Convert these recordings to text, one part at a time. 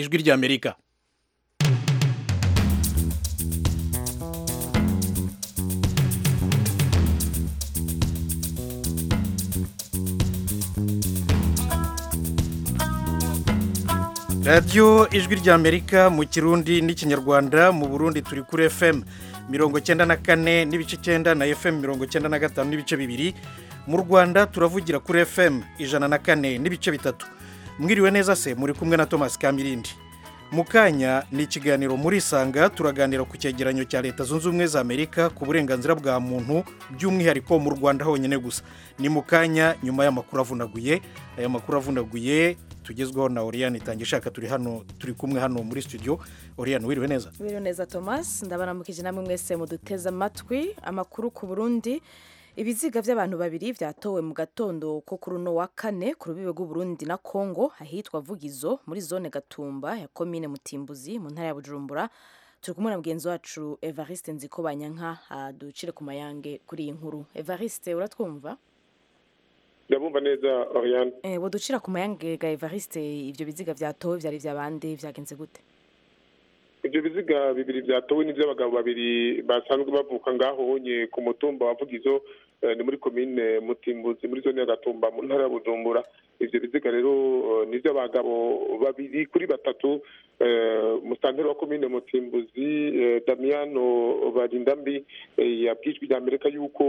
ijwi ry'amerika radiyo ijwi ry'amerika mu kirundi n'ikinyarwanda mu burundi turi kuri fm mirongo icyenda na kane n'ibice icyenda na fm mirongo icyenda na gatanu n'ibice bibiri mu rwanda turavugira kuri fm ijana na kane n'ibice bitatu mwiriwe neza se muri kumwe na thomas kamirindi mu kanya ni ikiganiro muri isanga turaganira ku cyegeranyo cya leta zunze ubumwe za amerika ku burenganzira bwa muntu by'umwihariko mu rwanda honyine gusa ni mu kanya nyuma y'amakuru avunaguye aya makuru avunaguye tugezweho na oriyani itange ishaka turi hano turi kumwe hano muri studio oriyani wiriwe neza biriwe neza thomas ndabaramukije namwe mwese muduteze amatwi amakuru ku burundi ibiziga by'abantu babiri byatowe mu gatondo ko kuri uno wa kane ku rubibe rw'uburundi na kongo ahitwa vugizo muri zone gatumba ya komine mutimbuzi mu ntara ya bujumbura turi kumwe na mugenzi wacu evariste nziko banyanka aducire ku mayange kuri iyi nkuru evariste uratwumva ndabumva neza oriyani ubu ducira ku mayange ga evariste ibyo biziga byatowe byari iby'abandi byagenze gute ibyo biziga bibiri byatowe n'iby'abagabo babiri basanzwe bavuka ngaho honye ku mutumba wa vugizo ni muri komine mutimbuzi muri zone ya gatumba mu ntara ya bujumbura ibyo biziga rero ni iby'abagabo babiri kuri batatu musitanteri wa komine mutimbuzi damiyano barindambi yabwijwe rya amerika yuko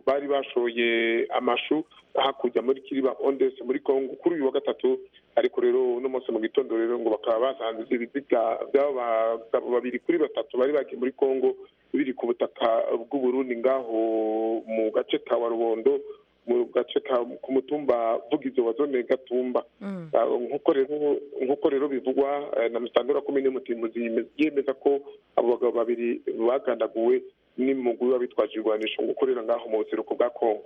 bari bashoye amashu hakurya muri kiriba ondesi muri kongo kuri uyu wa gatatu ariko rero uno munsi mu gitondo rero ngo bakaba basanze ibyo biziga by'abo bagabo babiri kuri batatu bari bagiye muri kongo biri ku butaka bw'uburundi ngaho mu gace ka warubondo mu gace ku mutumba vugizo wa zone gatumba nk'uko rero bivugwa na musitanteri wa komine mutimuzi yemeza ko abo bagabo babiri bagandaguwe n'impungu biba bitwaje ibirwanisho ngo ukorera ngaho mu buseruko bwa kongo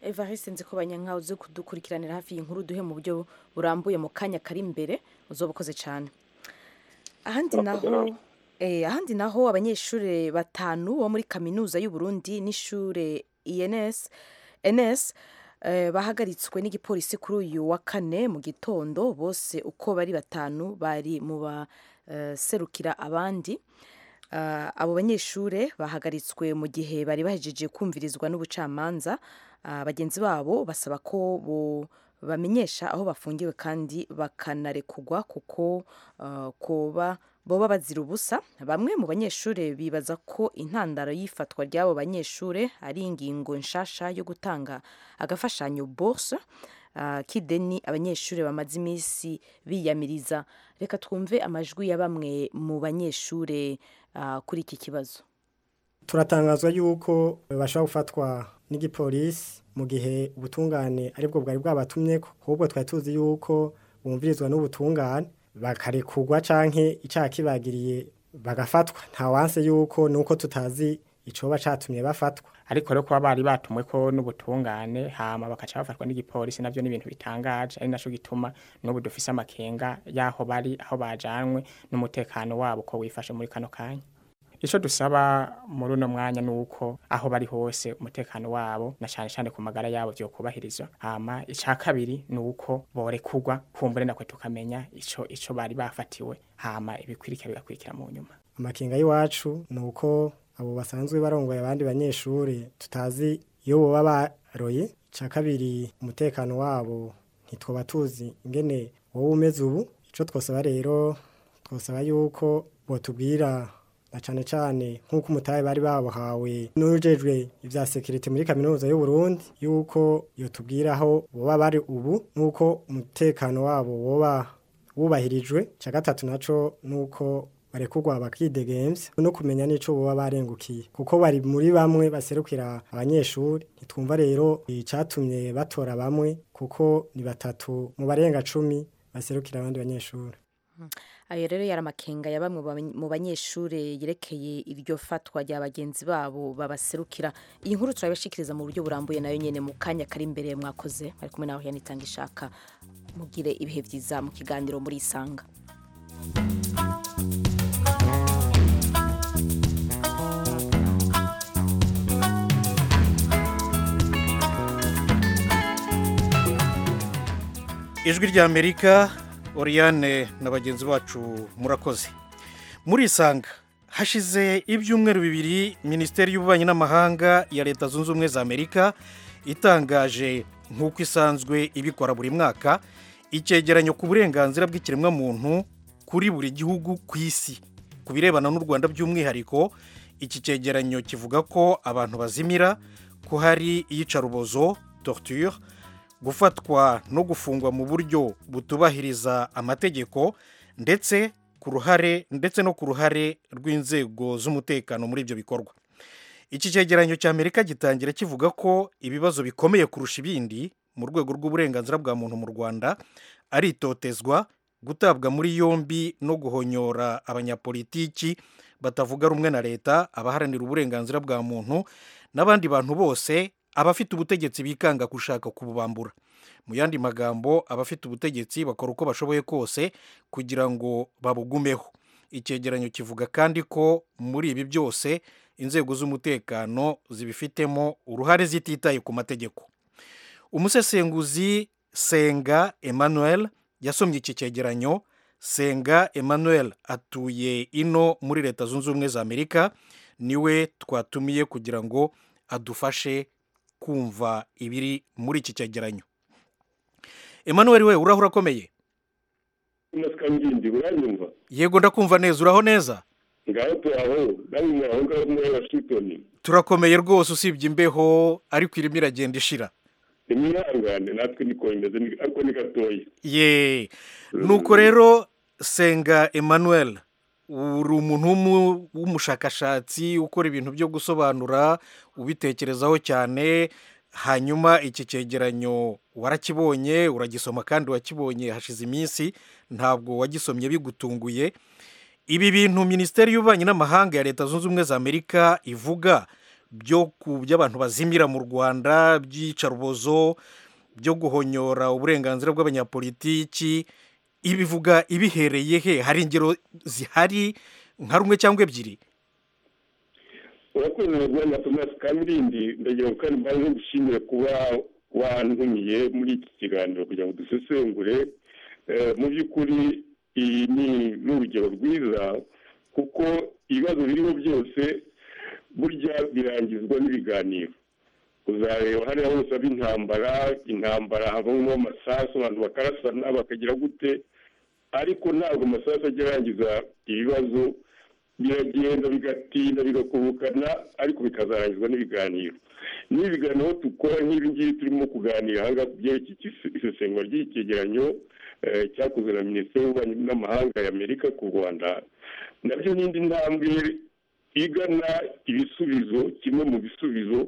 evariste nzi ko banyanka uzi kudukurikiranira hafi iyi nkuru duhe mu buryo burambuye mu kanya kari imbere uzoba ukoze cyane ahandi naho ahandi naho abanyeshuri batanu bo muri kaminuza y'u Burundi n'ishuri ens ns bahagaritswe n'igipolisi kuri uyu wa kane mu gitondo bose uko bari batanu bari mu baserukira abandi abo banyeshuri bahagaritswe mu gihe bari bahejeje kumvirizwa n'ubucamanza bagenzi babo basaba ko bo bamenyesha aho bafungiwe kandi bakanarekugwa kuko kuba boba bazira ubusa bamwe mu banyeshuri bibaza ko intandaro y'ifatwa ry'abo banyeshuri ari ingingo nshasha yo gutanga agafashanyo borse k'ideni abanyeshuri bamaze iminsi biyamiriza reka twumve amajwi ya bamwe mu banyeshuri kuri iki kibazo turatangazwa yuko babasha gufatwa n'igipolisi mu gihe ubutungane aribwo bwari bwabatumye ko ahubwo twari tuzi yuko bumvirizwa n'ubutungane bakarekugwa canke icyaha kibagiriye bagafatwa nta wanse yuko nuko tutazi icoba catumye bafatwa ariko rero kuba bari batumwe ko n'ubutungane hama bakaca bafatwa n'igipolisi navyo n'ibintu bitangaje ari naco gituma n'ubu dufise amakenga yaho bari aho bajanwe n'umutekano wabo ko wifashe muri kano kanya icyo dusaba muri uno mwanya ni uko aho bari hose umutekano wabo na cyane cyane ku magara yabo byokubahirizwa hama icya kabiri ni uko borekugwa kumbure nakwe tukamenya icyo icyo bari bafatiwe hama ibikwirika bigakurikira mu nyuma amakenga y'iwacu ni uko abo basanzwe barongoye abandi banyeshuri tutazi iyo baba baroye icya kabiri umutekano wabo ntitwaba tuzi ingene wowe umeze ubu icyo twosaba rero twosaba yuko botubwira na cyane cyane nk'uko umutahe bari babuhawe n'ujejwe ibya sekirite muri kaminuza y'u Burundi yuko iyo tubwira aho boba bari ubu n'uko umutekano wabo woba wubahirijwe cya gatatu nacyo ni uko barekugwa bakidegembya no kumenya n'icyo baba barengukiye kuko bari muri bamwe baserukira abanyeshuri ntitwumva rero icyatumye batora bamwe kuko ni batatu mu barenga cumi baserukira abandi banyeshuri ayo rero yari amakenga ya bamwe mu banyeshuri yerekeye iryo fatwa rya bagenzi babo babaserukira iyi nkuru turabashikiriza mu buryo burambuye nayo nyine mu kanya kari imbere mwakoze bari kumwe nawe yanitanga ishaka mugire ibihe byiza mu kiganiro muri isanga ijwi ry'amerika oriyane na bagenzi bacu murakoze murisanga hashize ibyumweru bibiri minisiteri y'ububanyi n'amahanga ya leta zunze ubumwe za amerika itangaje nk'uko isanzwe ibikora buri mwaka icyegeranyo ku burenganzira bw'ikiremwamuntu kuri buri gihugu ku isi ku birebana n'u rwanda by'umwihariko iki cyegeranyo kivuga ko abantu bazimira ko hari iyicarubozo torture gufatwa no gufungwa mu buryo butubahiriza amategeko ndetse ku ruhare ndetse no ku ruhare rw'inzego z'umutekano muri ibyo bikorwa iki cyegeranyo cy'amerika gitangira kivuga ko ibibazo bikomeye kurusha ibindi mu rwego rw'uburenganzira bwa muntu mu rwanda ari itotezwa gutabwa muri yombi no guhonyora abanyapolitiki batavuga rumwe na leta abaharanira uburenganzira bwa muntu n'abandi bantu bose abafite ubutegetsi bikanga gushaka kububambura mu yandi magambo abafite ubutegetsi bakora uko bashoboye kose kugira ngo babugumeho icyegeranyo kivuga kandi ko muri ibi byose inzego z'umutekano zibifitemo uruhare zititaye ku mategeko umusesenguzi senga emmanuel yasomye iki cyegeranyo senga emmanuel atuye ino muri leta zunze ubumwe za amerika niwe twatumiye kugira ngo adufashe kumva ibiri muri iki cyegeranyo emmanuel we uraho urakomeye yego ndakumva neza uraho neza ngaho turaho namwe aho ngaho muri washingitoni turakomeye rwose usibye imbeho ariko irimo iragenda ishira nimwihangane natwe nikomereze ariko ni gatoya ye nuko rero senga emmanuel uri umuntu w'umushakashatsi ukora ibintu byo gusobanura ubitekerezaho cyane hanyuma iki cyegeranyo warakibonye uragisoma kandi wakibonye hashize iminsi ntabwo wagisomye bigutunguye ibi bintu minisiteri y'ububanyi n'amahanga ya leta zunze ubumwe za amerika ivuga byo ku by'abantu bazimira mu rwanda by'iyicarubozo byo guhonyora uburenganzira bw'abanyapolitiki ibivuga ibihereye he hari ingero zihari nka rumwe cyangwa ebyiri urakoze rwanda tomasi kamirindi ndagira ngo kandi mbanze gushimira kuba wantumiye muri iki kiganiro kugira ngo dusesengure mu by'ukuri iyi ni urugero rwiza kuko ibibazo biriho byose burya birangizwa n'ibiganiro uzareba hariya hose aba intambara intambara habamo amasasu abantu bakarasana bakagira gute ariko ntabwo amasasu ajya arangiza ibibazo biragenda bigatinda bigakubukana ariko bikazarangizwa n'ibiganiro n'ibiganiro tukora nk'ibi ngibi turimo kuganira ahangaha ku byerekeye isesengura ry'icyegeranyo cyakozwe na minisiteri y'ububanyi n'amahanga ya amerika ku rwanda nabyo n'indi ntambwe igana ibisubizo kimwe mu bisubizo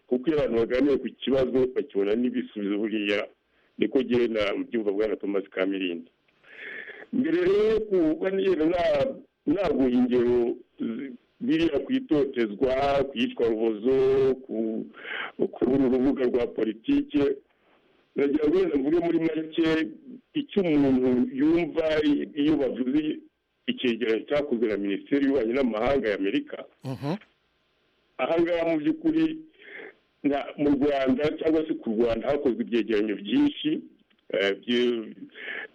kuko iyo abantu baganiye ku kibazo bakibona n'ibisubizo buriya niko genda byumva bwa na tomasi kamirindi mbere rero kuba niyo naguha ingero biriya ku itotezwa ku iyicwa rubozo kubura urubuga rwa politike nagira ngo wenda mvuge muri make icyo umuntu yumva iyo bavuze icyegeranyo cyakozwe na minisiteri y'ububanyi n'amahanga ya amerika ahangaha mu by'ukuri mu rwanda cyangwa se ku rwanda hakozwe ibyegeranyo byinshi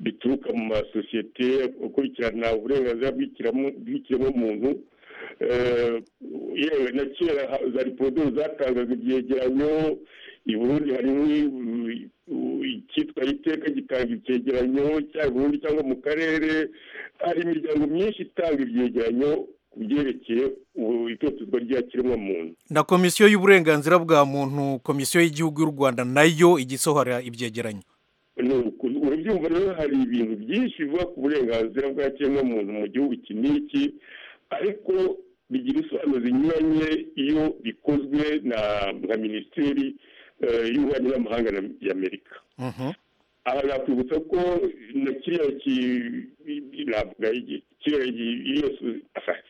bituruka mu masosiyete akurikirana uburenganzira bw'ikiremwamuntu yewe na kera za riporodoro zatangaga ibyegeranyo i burundi harimo icyitwa iteka gitanga ibyegeranyo cyangwa burundu cyangwa mu karere hari imiryango myinshi itanga ibyegeranyo ku byerekeye itotezwa rya kiremwamuntu na komisiyo y'uburenganzira bwa muntu komisiyo y'igihugu y'u rwanda nayo ijya isohora ibyegeranyo urabyumva rero hari ibintu byinshi bivuga ku burenganzira bwa kiremwamuntu mu gihugu iki n'iki ariko bigira ibisobanuro binyuranye iyo bikozwe na minisiteri y'ububanyi n'amahanga ya amerika aha nakwibutsa ko na kiriya navuga kiriya iyo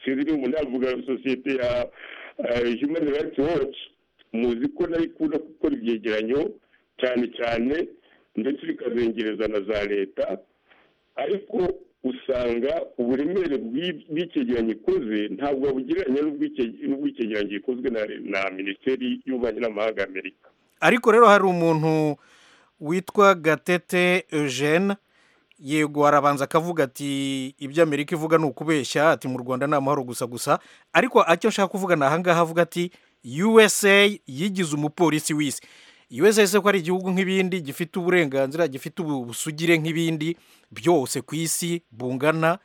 sinzi niba navuga sosiyete ya human rights watch muzi ko nayo ikunda gukora ibyegeranyo cyane cyane ndetse bikazengereza na za leta ariko usanga uburemere bw'icyegeranyo ikoze ntabwo bugereranya n'ubw'icyegeranyo gikozwe na minisiteri y'ububanyi n'amahanga ya amerika ariko rero hari umuntu witwa gatete eugene yego arabanza akavuga ati ibyo amerika ivuga ni ukubeshya ati mu rwanda ni amahoro gusa gusa ariko icyo ashaka kuvuga ni ahangaha avuga ati usa yigize umupolisi w'isi usa ese ko ari igihugu nk'ibindi gifite uburenganzira gifite ubusugire nk'ibindi byose ku isi bungana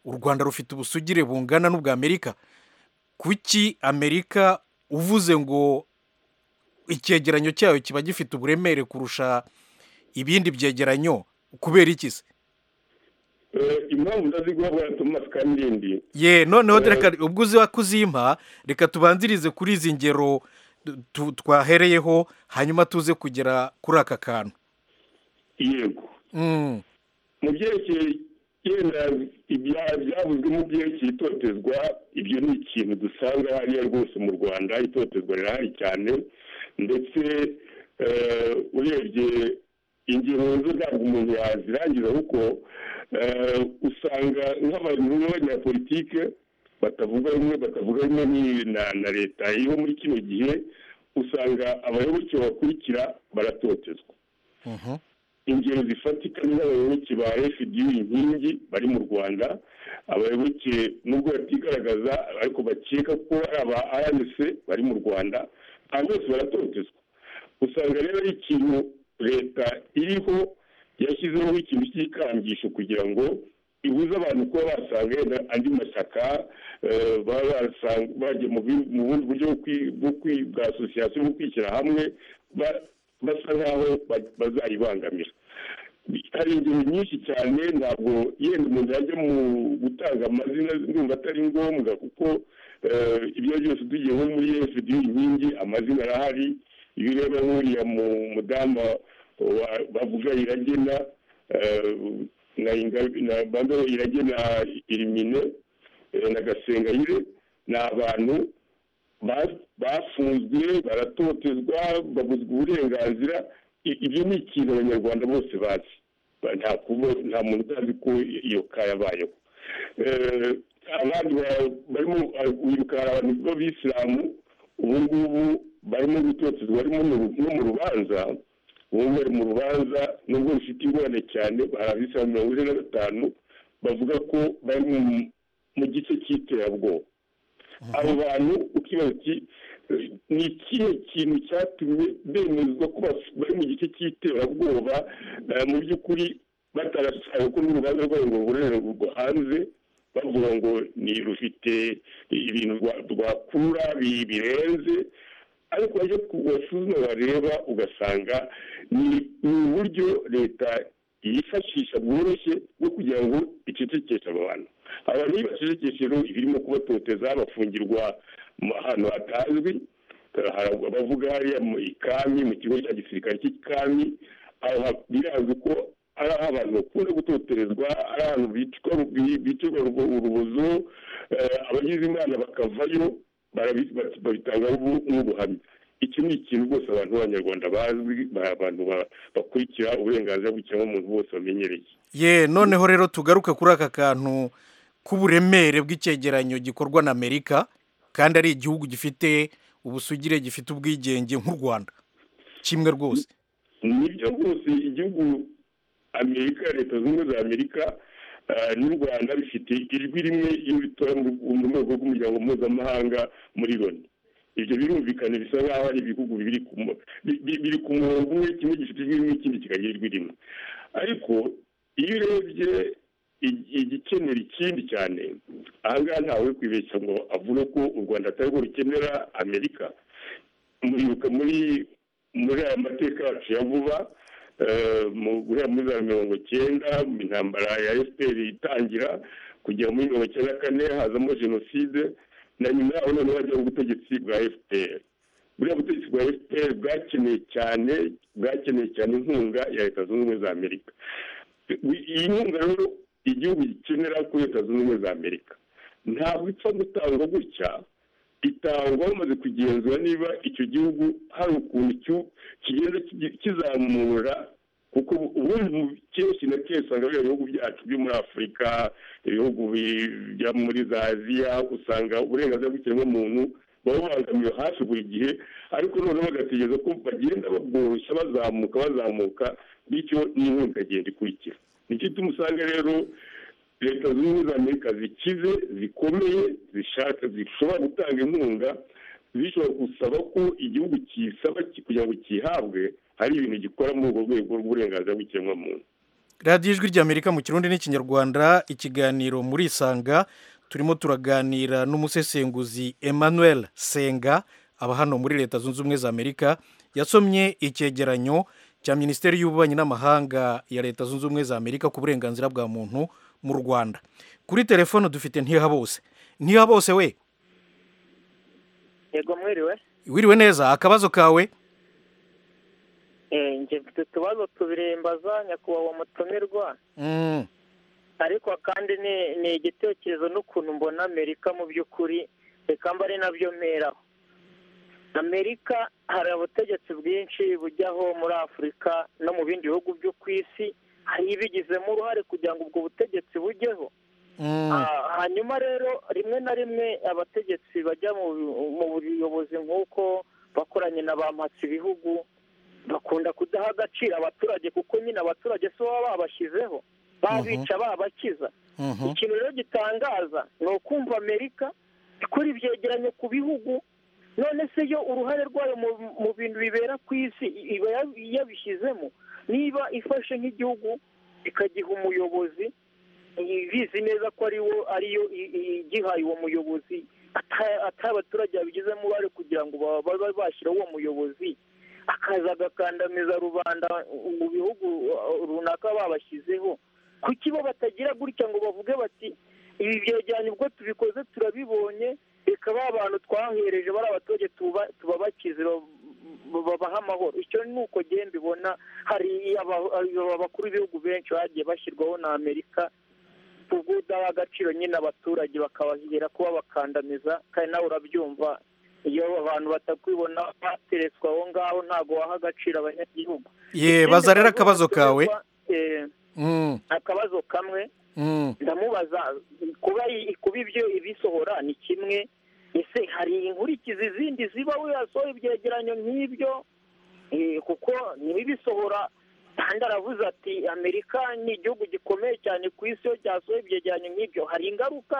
u rwanda rufite ubusugire bungana n'ubwa amerika kuki amerika uvuze ngo icyegeranyo cyayo kiba gifite uburemere kurusha ibindi byegeranyo kubera iki se impamvu ndazi guha bwatuma tukamurindi ye noneho reka ubwo uzi ko uzimpa reka tubanzirize kuri izi ngero twahereyeho hanyuma tuze kugera kuri aka kantu yego mu byerekeye yenda byavuzwe mu byerekeye itotezwa ibyo ni ikintu dusanga hariya rwose mu rwanda itotezwa rirahari cyane ndetse urebye ingingo zo ntabwo umuntu yazirangiza kuko usanga nk'abanyapolitike batavuga rumwe batavuga rumwe na leta yo muri kino gihe usanga abayoboke bakurikira baratotezwa ingero zifatika ni nk'abayoboke ba fda inkingi bari mu rwanda abayoboke nubwo batigaragaza ariko bakeka ko ari aba rnc bari mu rwanda aba bose baratotezwa usanga rero ari ikintu leta iriho yashyizeho ikintu cy'ikangisho kugira ngo ibuze abantu kuba basanga yenda andi mashyaka baba bagiye mu bundi buryo bwa asosiyasiyo bwo kwishyira hamwe basa nk'aho bazayibangamira hari ingero nyinshi cyane ntabwo yenda umuntu yajya mu gutanga amazina numva atari ngombwa kuko ibyo byose tugiye nko muri efuperi inkingi amazina arahari iyo ureba nk'uriya mudamu bavuga iragena na bando iragena irimine na gasengayire ni abantu bafunzwe baratotezwa babuzwa uburenganzira ibyo ni ikintu abanyarwanda bose bazi nta muntu utazi ko iyo kayabayeho abandi barimo wirukanka abantu b'abisilamu ubu ngubu barimo gutotezwa no mu rubanza ubu bari mu rubanza nubwo rufite ingorane cyane hari abisilamu mirongo ine na gatanu bavuga ko bari mu gice cy'iterabwoba abo bantu ukibaza uti ni ikihe kintu cyatumye bemezwa ko bari mu gice cy'iterabwoba mu by'ukuri batarashaka ko n'urubanza rwabo ngo rubonere rwo hanze bavuga ngo ni rufite ibintu rwakurura birenze ariko iyo wasuzuma bareba ugasanga ni uburyo leta yifashisha bworoshye bwo kugira ngo icecekeshe aba bantu abantu iyo bacecekeshe rero ibirimo kubatoteza bafungirwa ahantu hatazwi bavuga hariya mu ikami mu kigo cya gisirikare cy'ikami birazwi ko ari aho abantu bakunda gutoterezwa ari ahantu bicirwa urubozo abagize imana bakavayo babitanga nk'ubuhamya iki ni ikintu rwose abantu b'abanyarwanda bazwi abantu bakurikira uburenganzira bw'ikiremwamuntu bose bamenyereye ye noneho rero tugaruke kuri aka kantu k'uburemere bw'icyegeranyo gikorwa na amerika kandi ari igihugu gifite ubusugire gifite ubwigenge nk'u rwanda kimwe rwose nibyo rwose igihugu amerika leta zunze ubumwe za amerika n'u rwanda bifite ijwi rimwe iyo bitora mu rwego rw'umuryango mpuzamahanga muri loni ibyo birumvikana bisa nk'aho ari ibihugu biri ku murongo umwe kimwe gifite ijwi rimwe ikindi kikagira ijwi rimwe ariko iyo urebye igikenera ikindi cyane ahangaha ntawe kwibeshya ngo avuge ko u rwanda atari rwo rukenera amerika muribuka muri muri aya mateka yacu ya vuba guhera muri za mirongo cyenda mu intambara ya efuperi itangira kugera muri mirongo icyenda na kane hazamo jenoside na nyuma yaho noneho hajyaho ubutegetsi bwa efuperi buriya butegetsi bwa efuperi bwakeneye cyane bwakeneye cyane inkunga ya leta zunze ubumwe za amerika iyi nkunga rero igihugu gikenera kuri leta zunze ubumwe za amerika ntabwo ipfa gutangwa gutya itangwa bamaze kugenzura niba icyo gihugu hari ukuntu kigenda kizamura kuko ubundi kenshi na kenshi usanga biriya bihugu byacu byo muri afurika ibihugu byo muri za aziya usanga uburenganzira bw'ikiremwamuntu baba babangamiwe hafi buri gihe ariko noneho bagategereza ko bagenda babworoshya bazamuka bazamuka bityo n'inkunga ikagenda ikurikira nicyo ituma usanga rero leta zunze ubumwe za amerika zikize zikomeye zishaka zishobora gutanga inkunga zishobora gusaba ko igihugu kisaba kugira ngo kihabwe hari ibintu gikora muri urwo rwego rw'uburenganzira bw'ikiremwamuntu radiyo ijwi ry'amerika mu kirundi n'ikinyarwanda ikiganiro muri isanga turimo turaganira n'umusesenguzi emmanuel senga aba hano muri leta zunze ubumwe za amerika yasomye icyegeranyo cya minisiteri y'ububanyi n'amahanga ya leta zunze ubumwe za amerika ku burenganzira bwa muntu mu rwanda kuri telefone dufite ntihabose ntihabose we yego mwiriwe wiriwe neza akabazo kawe Eh, njye mfite utubazo tubiri mbaza nyakubahwa mutumirwa Mm, ariko kandi ni ni igitekerezo n'ukuntu mbona amerika mu by'ukuri reka mba ari nabyo mperaho amerika hari ubutegetsi bwinshi bujyaho muri afurika no mu bindi bihugu byo ku isi hari ibigizemo uruhare kugira ngo ubwo butegetsi bujyeho mm, Ah, hanyuma rero rimwe na rimwe abategetsi bajya mu mu buyobozi nk'uko bakoranye na ba mpatsi ibihugu bakunda kudaha agaciro abaturage kuko nyine abaturage si bo baba babashyizeho babica babakiza mhm, ikintu rero gitangaza ni ukumva amerika ikora ibyegeranyo ku bihugu none se yo uruhare rwayo mu- mu bintu bibera ku isi iba ya- yabishyizemo niba ifashe nk'igihugu ikagiha umuyobozi ibizi neza ko ariwo ariyo i- i- igihaye uwo muyobozi ata- atari abaturage babigizemo uruhare kugira ngo ba- ba- ba- bashyire uwo muyobozi akaza agakandamiza rubanda mu bihugu uh, runaka babashyizeho kuki bo batagira gutya ngo bavuge bati ibi byegeranyo ubwo tubikoze turabibonye reka ba bantu twahereje bari abaturage tuba- tubabakize ba- ba- babahe amahoro icyo ni uko ngewe mbibona hari aba- aba- abakuru b'ibihugu benshi bagiye bashyirwaho na amerika ubwo udaha agaciro nyine abaturage bakabahera kuba bakandamiza kandi nawe urabyumva iyo abantu batakwibona bateretswe aho ngaho ntabwo waha agaciro abanyagihugu ye baza rero akabazo kawe Eh, Mm, akabazo kamwe mm, ndamubaza kuba i- kuba ibyo ibisohora ni kimwe ese hari inkurikizi zindi ziba yasohoye ibyegeranyo nk'ibyo Eh, kuko ntibibisohora kandi aravuze ati amerika ni igihugu gikomeye cyane ku isi iyo cyasohoye ibyegeranyo nk'ibyo hari ingaruka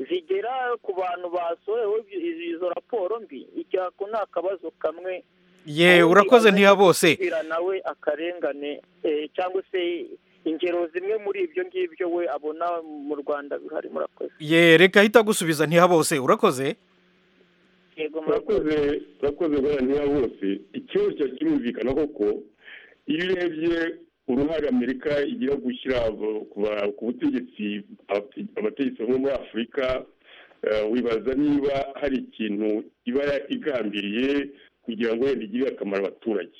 zigera ku bantu basohoyeho izi- izo raporo mbi icyo ako ni akabazo kamwe ye urakoze ntihabose kugira nawe akarengane eh, cyangwa se ingero zimwe muri ibyo ngibyo we abona mu rwanda bihari murakoze ye reka ahita agusubiza ntihabose urakoze yego murakoze turakoze turakoze guharanira bose ikibazo cya kirumvikana koko iyo urebye uruhare amerika igira gushyira abo- ku ba- ku butegetsi abate- abategetsi bo muri afurika eh, wibaza niba hari ikintu iba igambiriye kugira ngo wenda igirire akamaro abaturage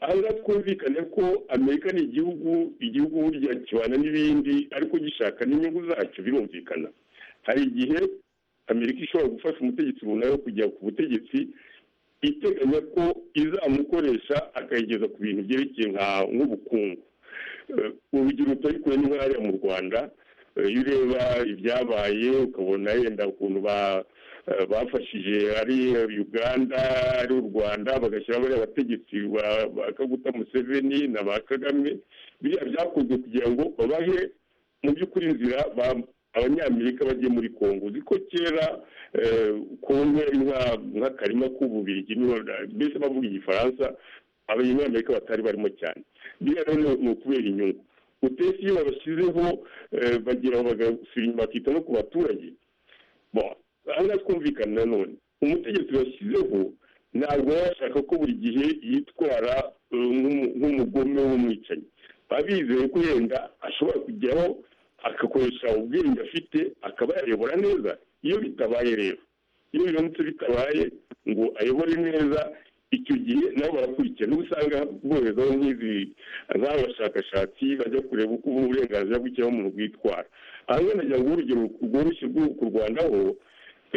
ahangaha twumvikane ko amerika ni igihugu igihugu burya kibana n'ibindi ariko gishaka n'inyungu zacyo birumvikana hari igihe amerika ishobora gufasha umutegetsi runaka kujya ku butegetsi iteganya ko izamukoresha akayigeza ku bintu byerekeye nka nk'ubukungu Eh, urugero utabikuye ni nk'ahariya mu rwanda Eh, iyo ureba ibyabaye ukabona yenda ukuntu ba- eh, bafashije ari uganda ari u rwanda bagashyiraho bariya abategetsi ba ba kaguta museveni na ba kagame biriya byakozwe kugira ngo babahe mu by'ukuri inzira ba- abanyamerika bagiye muri kongo uzi ko kera eh, kongo yari nka- nk'akarima k'ububirigi niho na- mbese bavuga igifaransa abanyamerika batari barimo cyane biriya rero ni ukubera inyungu utesi iyo babashyizeho eh, bagera aho bagasubira inyuma bakita no ku baturage Bon, aha ngaha twumvikana nanone umutegetsi bashyizeho ntabwo baba bashaka ko buri gihe yitwara eh, nk'umu- nk'umugome w'umwicanyi baba bizeye ko yenda ashobora kujyaho agakoresha ubwenge afite akaba yayobora neza iyo bitabaye rero iyo biramutse bitabaye ngo ayobore neza icyo gihe nabo barakurikira niba usanga bohezaho nk'izi nk'aba bashakashatsi bajya kureba uko uburenganzira bw'ikiremwamuntu bwitwara aha ngaha nagira ngo urugero rworoshye rwo ku rwanda ho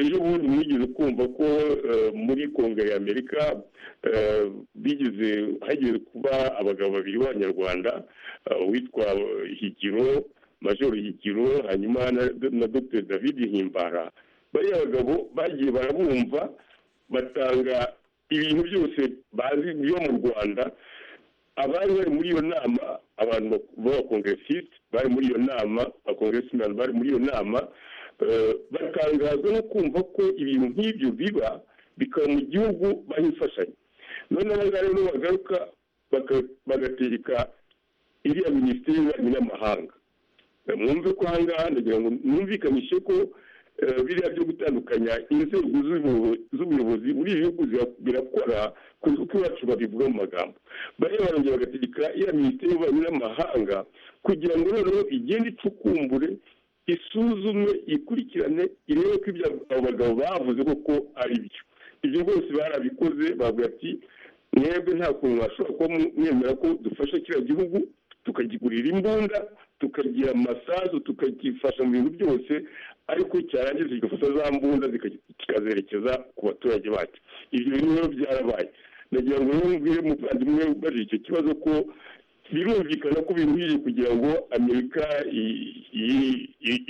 ejo bundi mwigeze kumva ko eh, muri kongere y'amerika eh, bigeze hageze kuba abagabo babiri b'abanyarwanda eh, uwitwa higiro majoro higiro hanyuma na, na dr david himbara bariya bagabo bagiye barabumva batanga ibintu byose bazi byo mu rwanda abari bari muri iyo nama abantu b'abakongeresite bari muri iyo nama abakongeresimani bari muri iyo nama batangazwa no kumva ko ibintu nk'ibyo biba bikaba mu gihugu baha imfashanyo none abangaba rero bagaruka bagatereka iriya minisiteri y'ububanyi n'amahanga mwumve ko ahangaha ndagira ngo mwumvikanishe ko biriya byo gutandukanya inzego z'ubuyobozi muri ibi bihugu birakora kuko iwacu babivuga mu magambo bariya barongera bagategeka iya minisiteri y'ububanyi n'amahanga kugira ngo noneho igende icukumbure isuzume ikurikirane irebe ko ibyo abo bagabo bavuze koko ari byo ibyo rwose barabikoze bavuga ati mwebwe nta kuntu mwashobora kuba mwemera ko dufasha kiriya gihugu tukagigurira imbunda tukagira amasazu tukagifasha mu bintu byose ariko cyarangiza kigafata za mbunda kikazerekeza ku baturage bacu ibyo bintu rero byarabaye ndagira ngo rero mbwire muvandimwe ubajije icyo kibazo ko birumvikana ko biruhije kugira ngo amerika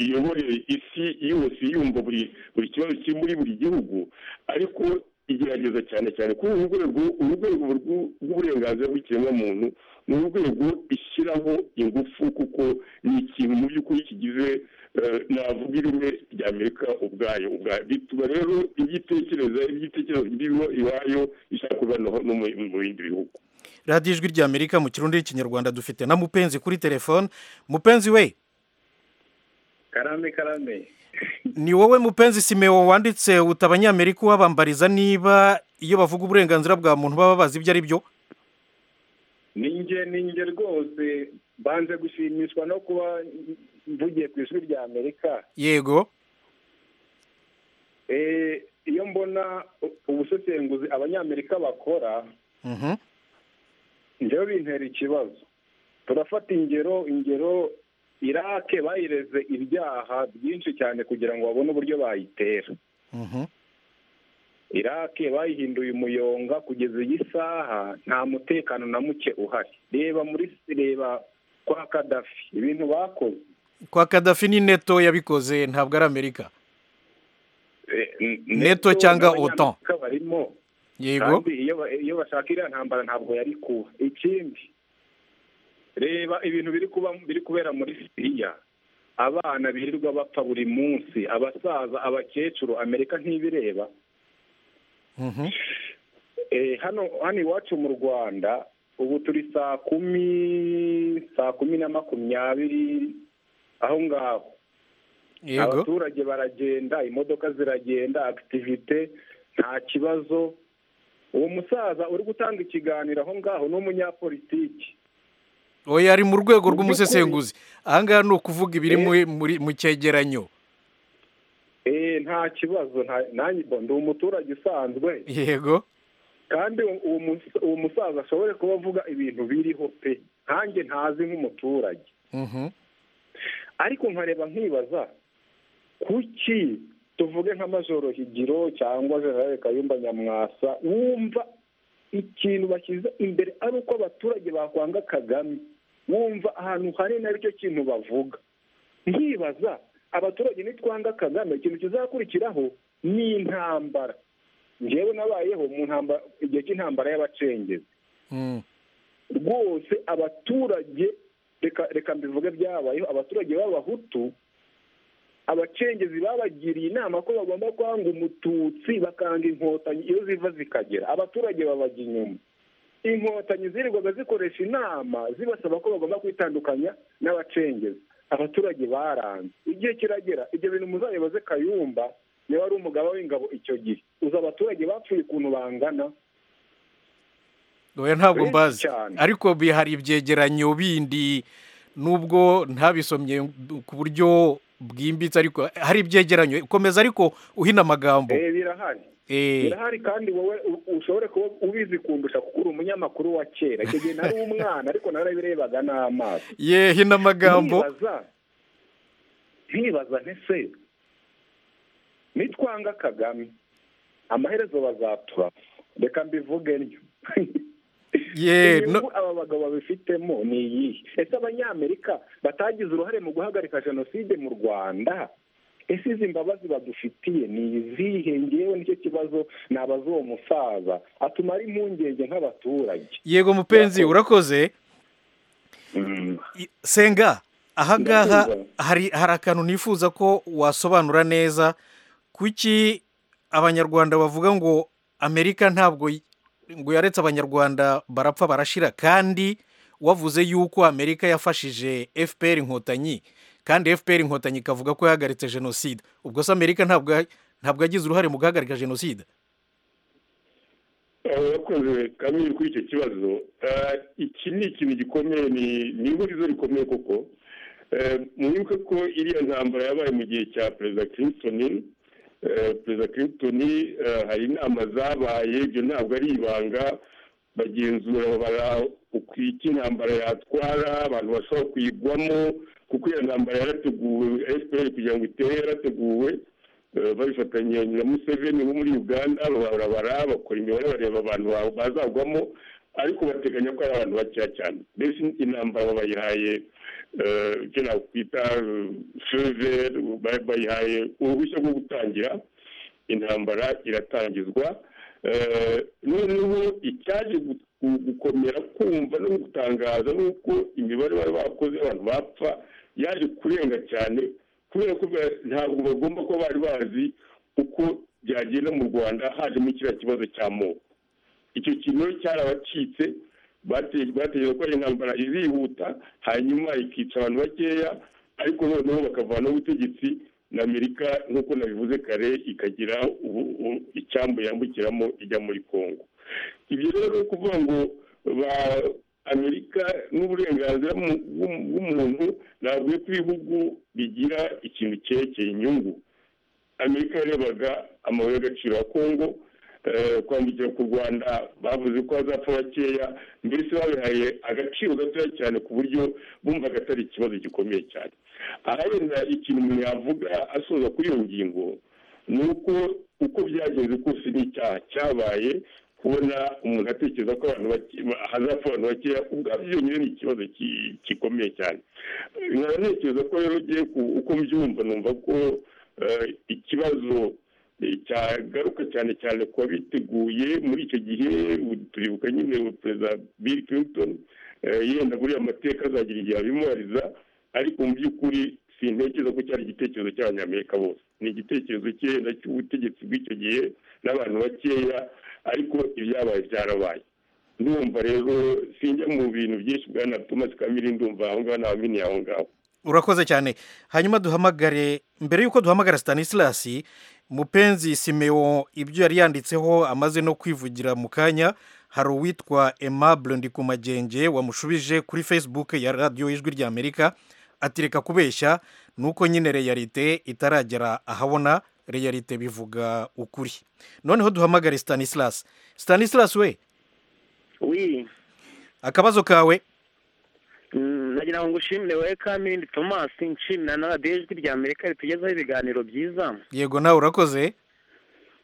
iyobore isi yose yumva buri kibazo kiri muri buri gihugu ariko igerageza cyane cyane kuri uru rwego urwego rw'uburenganzira bw'ikiremwamuntu ni urwego ishyiraho ingufu kuko ni ikintu mu by'ukuri kigize navuga ireme rya amerika ubwayo bituma rero ibyo itekereza ibyo itekereza birimo iwayo ishaka kuba no mu bindi bihugu radiyo ijwi rya amerika mu kirundi n'ikinyarwanda dufite na mupenzi kuri telefone mupenzi we karame karame ni wowe mupenzi simewo wanditse uta abanyamerika ubabambariza niba iyo bavuga uburenganzira bwa muntu baba bazi ibyo ari byo ninjye ninjye rwose banze gushimishwa no kuba mvugiye ku ishuri rya amerika yego iyo mbona ubusesenguzi abanyamerika bakora njyewe bintera ikibazo turafata ingero ingero irake bayireze ibyaha byinshi cyane kugira ngo babone uburyo bayitera irake bayihinduye umuyonga kugeza iyi saha nta mutekano na muke uhari reba muri reba kwa kadafi ibintu bakoze kwa kadafi ni neto yabikoze ntabwo ari amerika neto cyangwa otan barimo yego kandi iyo bashaka iriya ntambara ntabwo yari kuba ikindi reba ibintu biri kuba biri kubera muri siriya abana birirwa bapfa buri munsi abasaza abakecuru amerika ntibireba Mhm. hano hano iwacu mu rwanda ubu turi saa kumi saa kumi na makumyabiri aho ngaho yego abaturage baragenda imodoka ziragenda akitivite nta kibazo uwo musaza uri gutanga ikiganiro aho ngaho ni umunyapolitiki oya ari mu rwego Mu rw'umusesenguzi ahangaha ni ukuvuga ibiri muri- muri mu cyegeranyo Eh, nta kibazo nta- nanjye bo ndi umuturage usanzwe yego kandi uwo mus- uwo musaza ashobore kuba avuga ibintu biriho pe nkanjye ntazi nk'umuturage Mhm. ariko nkareba nkibaza kuki tuvuge nka majoro higiro cyangwa jenerali kayumba nyamwasa wumva ikintu bashyize imbere ari uko abaturage bakwanga kagame wumva ahantu hanini aricyo kintu bavuga nkibaza abaturage nitwanga kagame ikintu kizakurikiraho ni intambara njyewe nabayeho mu ntambara igihe cy'intambara y'abacengezi Mm. rwose abaturage reka reka mbivuge byabayeho abaturage b'abahutu abacengezi babagiriye inama ko bagomba kwanga umututsi bakanga inkotanyi iyo ziva zikagera abaturage babajya inyuma inkotanyi zirirwaga zikoresha inama zibasaba ko bagomba kwitandukanya n'abacengezi abaturage baranze igihe kiragera ibyo bintu muzabibaze kayumba niba ari umugaba w'ingabo icyo gihe uzi abaturage bapfuye ukuntu bangana oya ntabwo Benshi mbazi cyane. ariko bi- hari ibyegeranyo bindi nubwo ntabisomye ku buryo bwimbitse ariko hari ibyegeranyo komeza ariko uhina amagambo Eh, birahari Eh, birahari kandi wowe u- ushobore kuba ubizi kundusha kuko uri umunyamakuru wa kera icyo gihe nari umwana ariko narabirebaga n'amaso ye hina amagambo ntibaza ntibaza ntese nitwanga kagame amaherezo bazaturasa reka mbivuge ntyo ye no- inyungu aba bagabo babifitemo ni iyihe ese abanyamerika batagize uruhare mu guhagarika jenoside mu rwanda ese izi mbabazi badufitiye ni izihe ngewe nicyo kibazo nabaza uwo musaza atumara impungenge nk'abaturage yego mupenzi urakoze I- senga ahangaha Ndakumva. hari hari akantu nifuza ko wasobanura neza kuki abanyarwanda bavuga ngo amerika ntabwo y- ngo yaretse abanyarwanda barapfa barashira kandi wavuze yuko amerika yafashije fpr inkotanyi kandi fpr inkotanyi ikavuga ko yahagaritse jenoside ubwo se amerika ntabwo ya- ntabwo yagize uruhare mu guhagarika jenoside abakoze kamwe kuri icyo kibazo Eh, iki ni ikintu gikomeye ni ni ihurizo rikomeye koko Eh, mwibuke ko iriya ntambara yabaye mu gihe cya perezida clinton Eh, perezida clinton eh, hari inama zabaye ibyo ntabwo ari ibanga bagenzura babara uko iki intambara yatwara abantu bashobora kuyigwamo kuko iyo ntambara yarateguwe fpr kugira ngo itere yarateguwe Eh, babifatanya na museveni wo muri uganda babarabara bakora imibare bareba abantu ba- bazagwamo ariko bateganya ko ari abantu bakeya cyane mbese intambara bayihaye eh, icyo nakwita fever bayihaye uruhushya rwo gutangira intambara iratangizwa Eh, noneho icyaje gu- gu- gukomera kumva no gutangaza ni uko imibare bari bakoze abantu bapfa yaje kurenga cyane kubera ko ba- ntabwo bagomba kuba bari bazi uko byagenda mu rwanda hajemo kiriya kibazo cy'amoko icyo kintu rero cyarabacitse bate- batekereza ko ari intambara izihuta hanyuma ikica abantu bakeya ariko noneho bakavanaho ubutegetsi na amerika nk'uko nabivuze kare ikagira ubu- u- icyambu yambukiramo ijya muri congo ibyo rero ni ukuvuga ngo ba amerika n'uburenganzira mu- bw'u- bw'umuntu ntabwo ko ibihugu bigira ikintu cyerekeye inyungu amerika yarebaga amabuye y'agaciro ya kongo eh, kwambukira ku rwanda bavuze ko hazapfa bakeya mbese babihaye agaciro gatoya cyane ku buryo bumvaga atari ikibazo gikomeye cyane aha yenda ikintu umuntu yavuga asoza kuri iyo ngingo ni uko uko byagenze kose ni icyaha cyabaye kubona umuntu atekereza ko abantu bake- hazapfa abantu bakeya ubwabyo byonyine ni ikibazo ki- gikomeye cyane nkaba ntekereza ko rero ugiye ku- uko mbyumva numva ko eh, ikibazo eh, cyagaruka cyane cyane ku babiteguye muri icyo gihe u- turibuka nyine perezida bill clinton eh, yenda buriya amateka azagira igihe abimubariza ariko mu by'ukuri sintekereza ko cyari igitekerezo cy'abanyamerika bose ni igitekerezo cyenda cy'ubutegetsi bw'icyo gihe n'abantu bakeya ariko ibyabaye byarabaye ndumva rero sinjya mu bintu byinshi bwa na thomas kamiri ndumva aho ngaho nta mini aho ngaho urakoze cyane hanyuma duhamagare mbere y'uko duhamagara Stanislas mupenzi simeo ibyo yari yanditseho amaze no kwivugira mu kanya hari uwitwa aimable ndikumagenge wamushubije kuri facebook ya radiyo ijwi ry'amerika ati reka kubeshya ni uko nyine reyalite itaragera ahabona reyalite bivuga ukuri noneho duhamagare Stanislas Stanislas we wi akabazo kawe Mm, nagira ngo ngushimire wowe kamindi thomas nshimira na radiyo ijwi rya amerika ritugezaho ibiganiro byiza yego nawe urakoze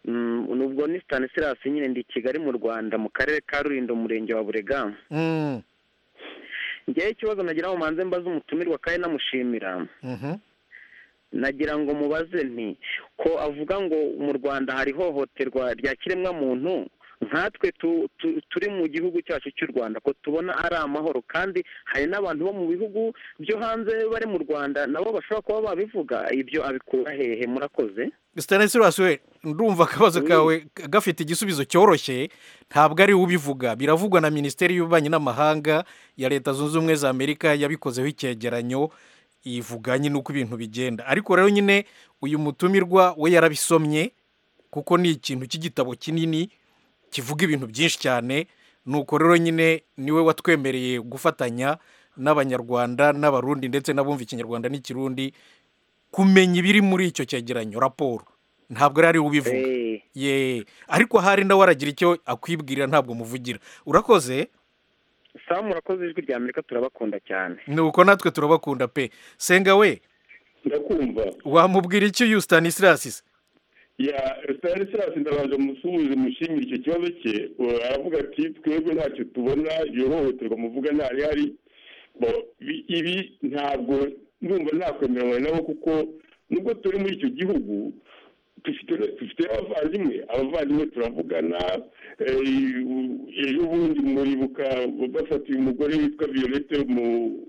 Mm, nubwo ni stanislas nyine ndi i kigali mu rwanda mu karere ka rulindo umurenge wa burega Mm, ngewe ikibazo nagira ngo manze mbaze umutumirwa kandi namushimira mhm. nagira ngo mubaze nti ko avuga ngo mu rwanda hari ihohoterwa rya kiremwamuntu nkatwe tu- tu- turi mu gihugu cyacu cy'u rwanda ko tubona ari amahoro kandi hari n'abantu bo mu bihugu byo hanze bari mu rwanda nabo bashobora kuba babivuga ibyo abikura hehe murakoze Stanislas we ndumva akabazo Mm. kawe gafite igisubizo cyoroshye ntabwo ari we ubivuga biravugwa na minisiteri y'ububanyi n'amahanga ya leta zunze ubumwe za amerika yabikozeho icyegeranyo ivuga nyine uko ibintu bigenda ariko rero nyine uyu mutumirwa we yarabisomye kuko ni ikintu cy'igitabo kinini kivuga ibintu byinshi cyane nuko rero nyine niwe watwemereye gufatanya n'abanyarwanda n'abarundi ndetse n'abumva ikinyarwanda n'ikirundi kumenya ibiri muri icyo cyegeranyo raporo ntabwo yari ari we ubivuga Eh, ye ariko ahari nawe aragira icyo akwibwira ntabwo muvugira urakoze sawa murakoze ijwi rya amerika turabakunda cyane nuko natwe turabakunda pe senga we ndakumva wamubwira icyo uyu Stanislas se? ya stanislas ndabanza musuhuze mushimire icyo kibazo cye Uh, aravuga ati twebwe ntacyo tubona iyo hohoterwa muvuga ntari hari Bo, bi- ibi ntabwo ndumva ntakwemera nabo kuko nubwo turi muri icyo gihugu dufite abavandimwe abavandimwe turavugana ejo bundi muribuka bafatiye umugore witwa violette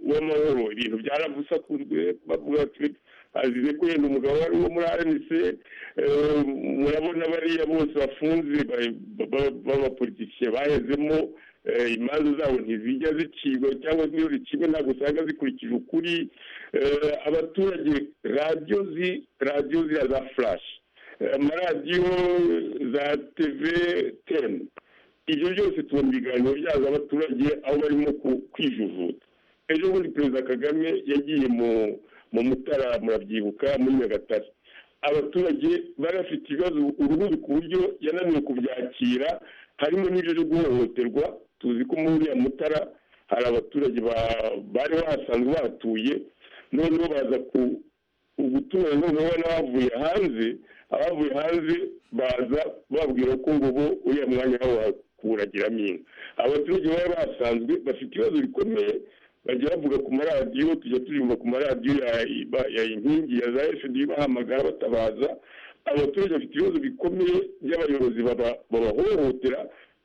w'amahoro ibintu byarabusakunzwe bavuga ati azize ko yenda umugabo wari uwo muri rnc murabona bariya bose bafunze b'abapolitike bahezemo imanza zabo ntizijya zicibwa cyangwa niyo zicibwa ntabwo usanga zikurikije ukuri abaturage radiyo radiyo ziriya za furashi amaradiyo za teve teni ibyo byose tubona ibiganiro byazo abaturage aho barimo kwijujuta ejo bundi perezida kagame yagiye mu mu mutara murabyibuka muri nyagatare abaturage barafite ibibazo urubuga ku buryo yananiwe kubyakira harimo n'ibyo byo guhohoterwa tuzi ko muri uriya mutara hari abaturage bari bahasanzwe bahatuye noneho baza ku ubutumwa noneho n'abavuye hanze abavuye hanze baza babwira ko ngo bo uriya mwanya wabo wakuragiramo inka abaturage bari bahasanzwe bafite ibibazo bikomeye bajya bavuga ku maradiyo tujya turirimba ku maradiyo ya inkingi ya za efudi bahamagara batabaza abaturage bafite ibibazo bikomeye by'abayobozi babahohotera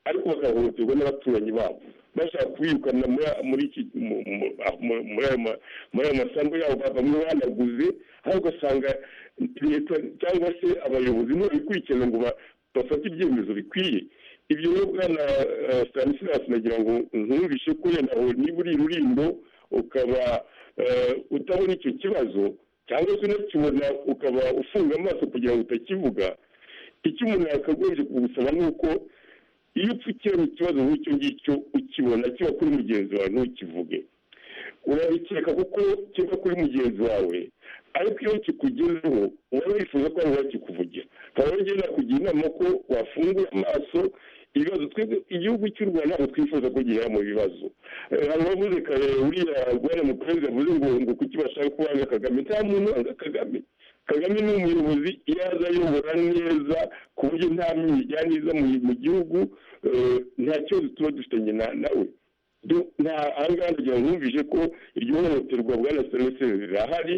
ariko bakahohoterwa n'abaturanyi babo bashaka kubirukana muri ayo masambu yabo bamwe banaguze aho ugasanga leta cyangwa se abayobozi ntibabikurikirana ngo bafate ibyemezo bikwiye ibyo rero bwana stanisilasi nagira ngo ntumvishe ko yenda niba uri rurindo ukaba utabona icyo kibazo cyangwa se unakibona ukaba ufunga amaso kugira ngo utakivuga icyo umuntu yakagombye kugusaba ni uko iyo upfukiranye ikibazo nk'icyo ngicyo ukibona kiba kuri mugenzi wawe ntukivuge urabikeka kuko kiba kuri mugenzi wawe ariko iyo kikugezeho uba wifuza ko abantu bakikuvugira nkaba rero nakugira inama ko wafungura amaso ibibazo twebwe igihugu cy'u rwanda ntabwo twifuza ko gihera mu bibazo hari uwavuze kare uriya rwanda mu kwezi yavuze ngo ngo kuki bashaka ko wanga kagame nta muntu wanga kagame kagame ni umuyobozi iyo aza ayobora neza ku buryo nta myijyane iza mu gihugu nta kibazo tuba dufitanye nawe nta ahangaha nagira ngo wumvise ko iryo hohoterwa bwana serivisi rirahari